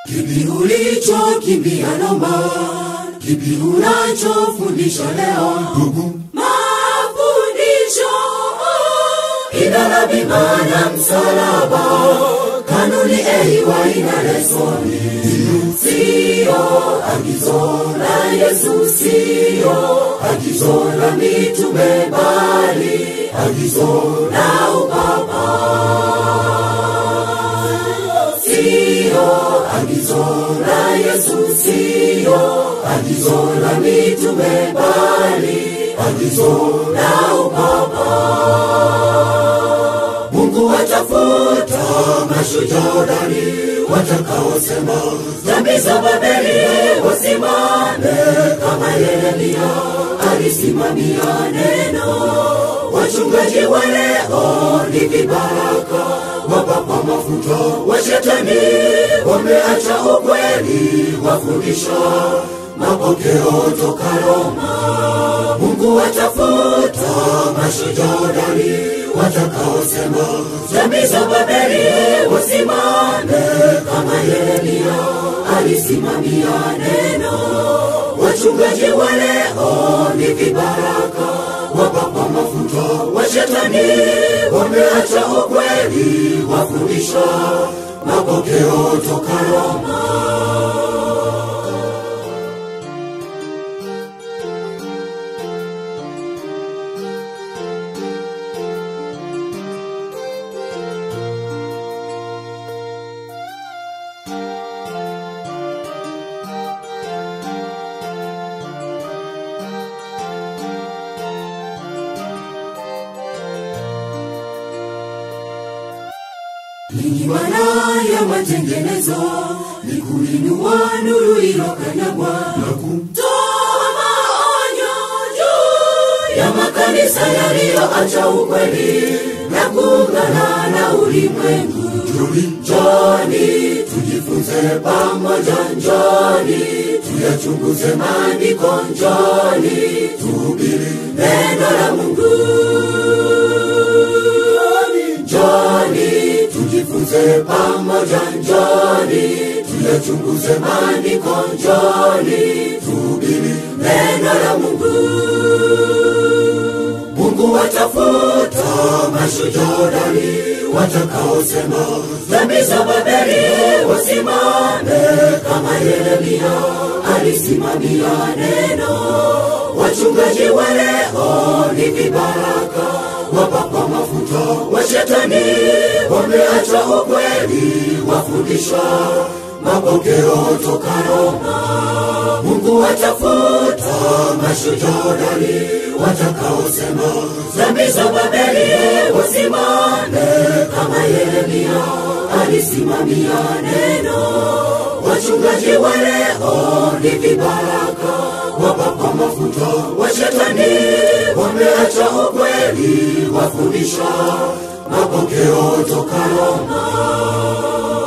kipi ulichokimbia Roma? Kipi unachofundisha leo? Ndugu, mafundisho idara bima na msalaba, kanuni eiwa ina lesoni, sio agizo la Yesu, sio agizo la mitume, bali agizo la upapa sio agizo la Yesu, sio agizo la mitume, bali agizo la upapa. Mungu watafuta mashujadani watakaosema dhambi za Babeli wasimame kama Yeremia alisimamia neno. Wachungaji wa leo ni vibaraka wapakwa mafuta wa shetani, wameacha ukweli, wafundisha mapokeo toka Roma. Mungu watafuta mashujadani watakaosema dhambi za Babeli wasimame kama Yeremia alisimamia neno. Wachungaji wa leo ni vibaraka wapakwa mafuta wa shetani, wameacha ukweli, wafundisha mapokeo toka Roma. Ninyi wana ya matengenezo, ni kuinua nuru ilokanyagwa na kutoa maonyo juu ya makanisa yaliyoacha ukweli na kuungana na ulimwengu. Njoni tujifunze pamoja, njoni tuyachunguze maandiko, njoni tuhubiri neno la Mungu. Njoni tujifunze pamoja, njoni tuyachunguze maandiko, njoni tuhubiri neno la Mungu. Mungu watafuta mashujadani watakaosema dhambi za Babeli wasimame kama Yeremia alisimamia neno. Wachungaji wa leo ni vibaraka wapakwa mafuta wa shetani, wameacha ukweli, wafundisha mapokeo toka Roma. Mungu watafuta mashujadani watakaosema dhambi za Babeli wasimame kama Yeremia alisimamia neno. Wachungaji wa leo ni vibaraka wapakwa mafuta wa shetani, wameacha ukweli, wafundisha mapokeo toka Roma.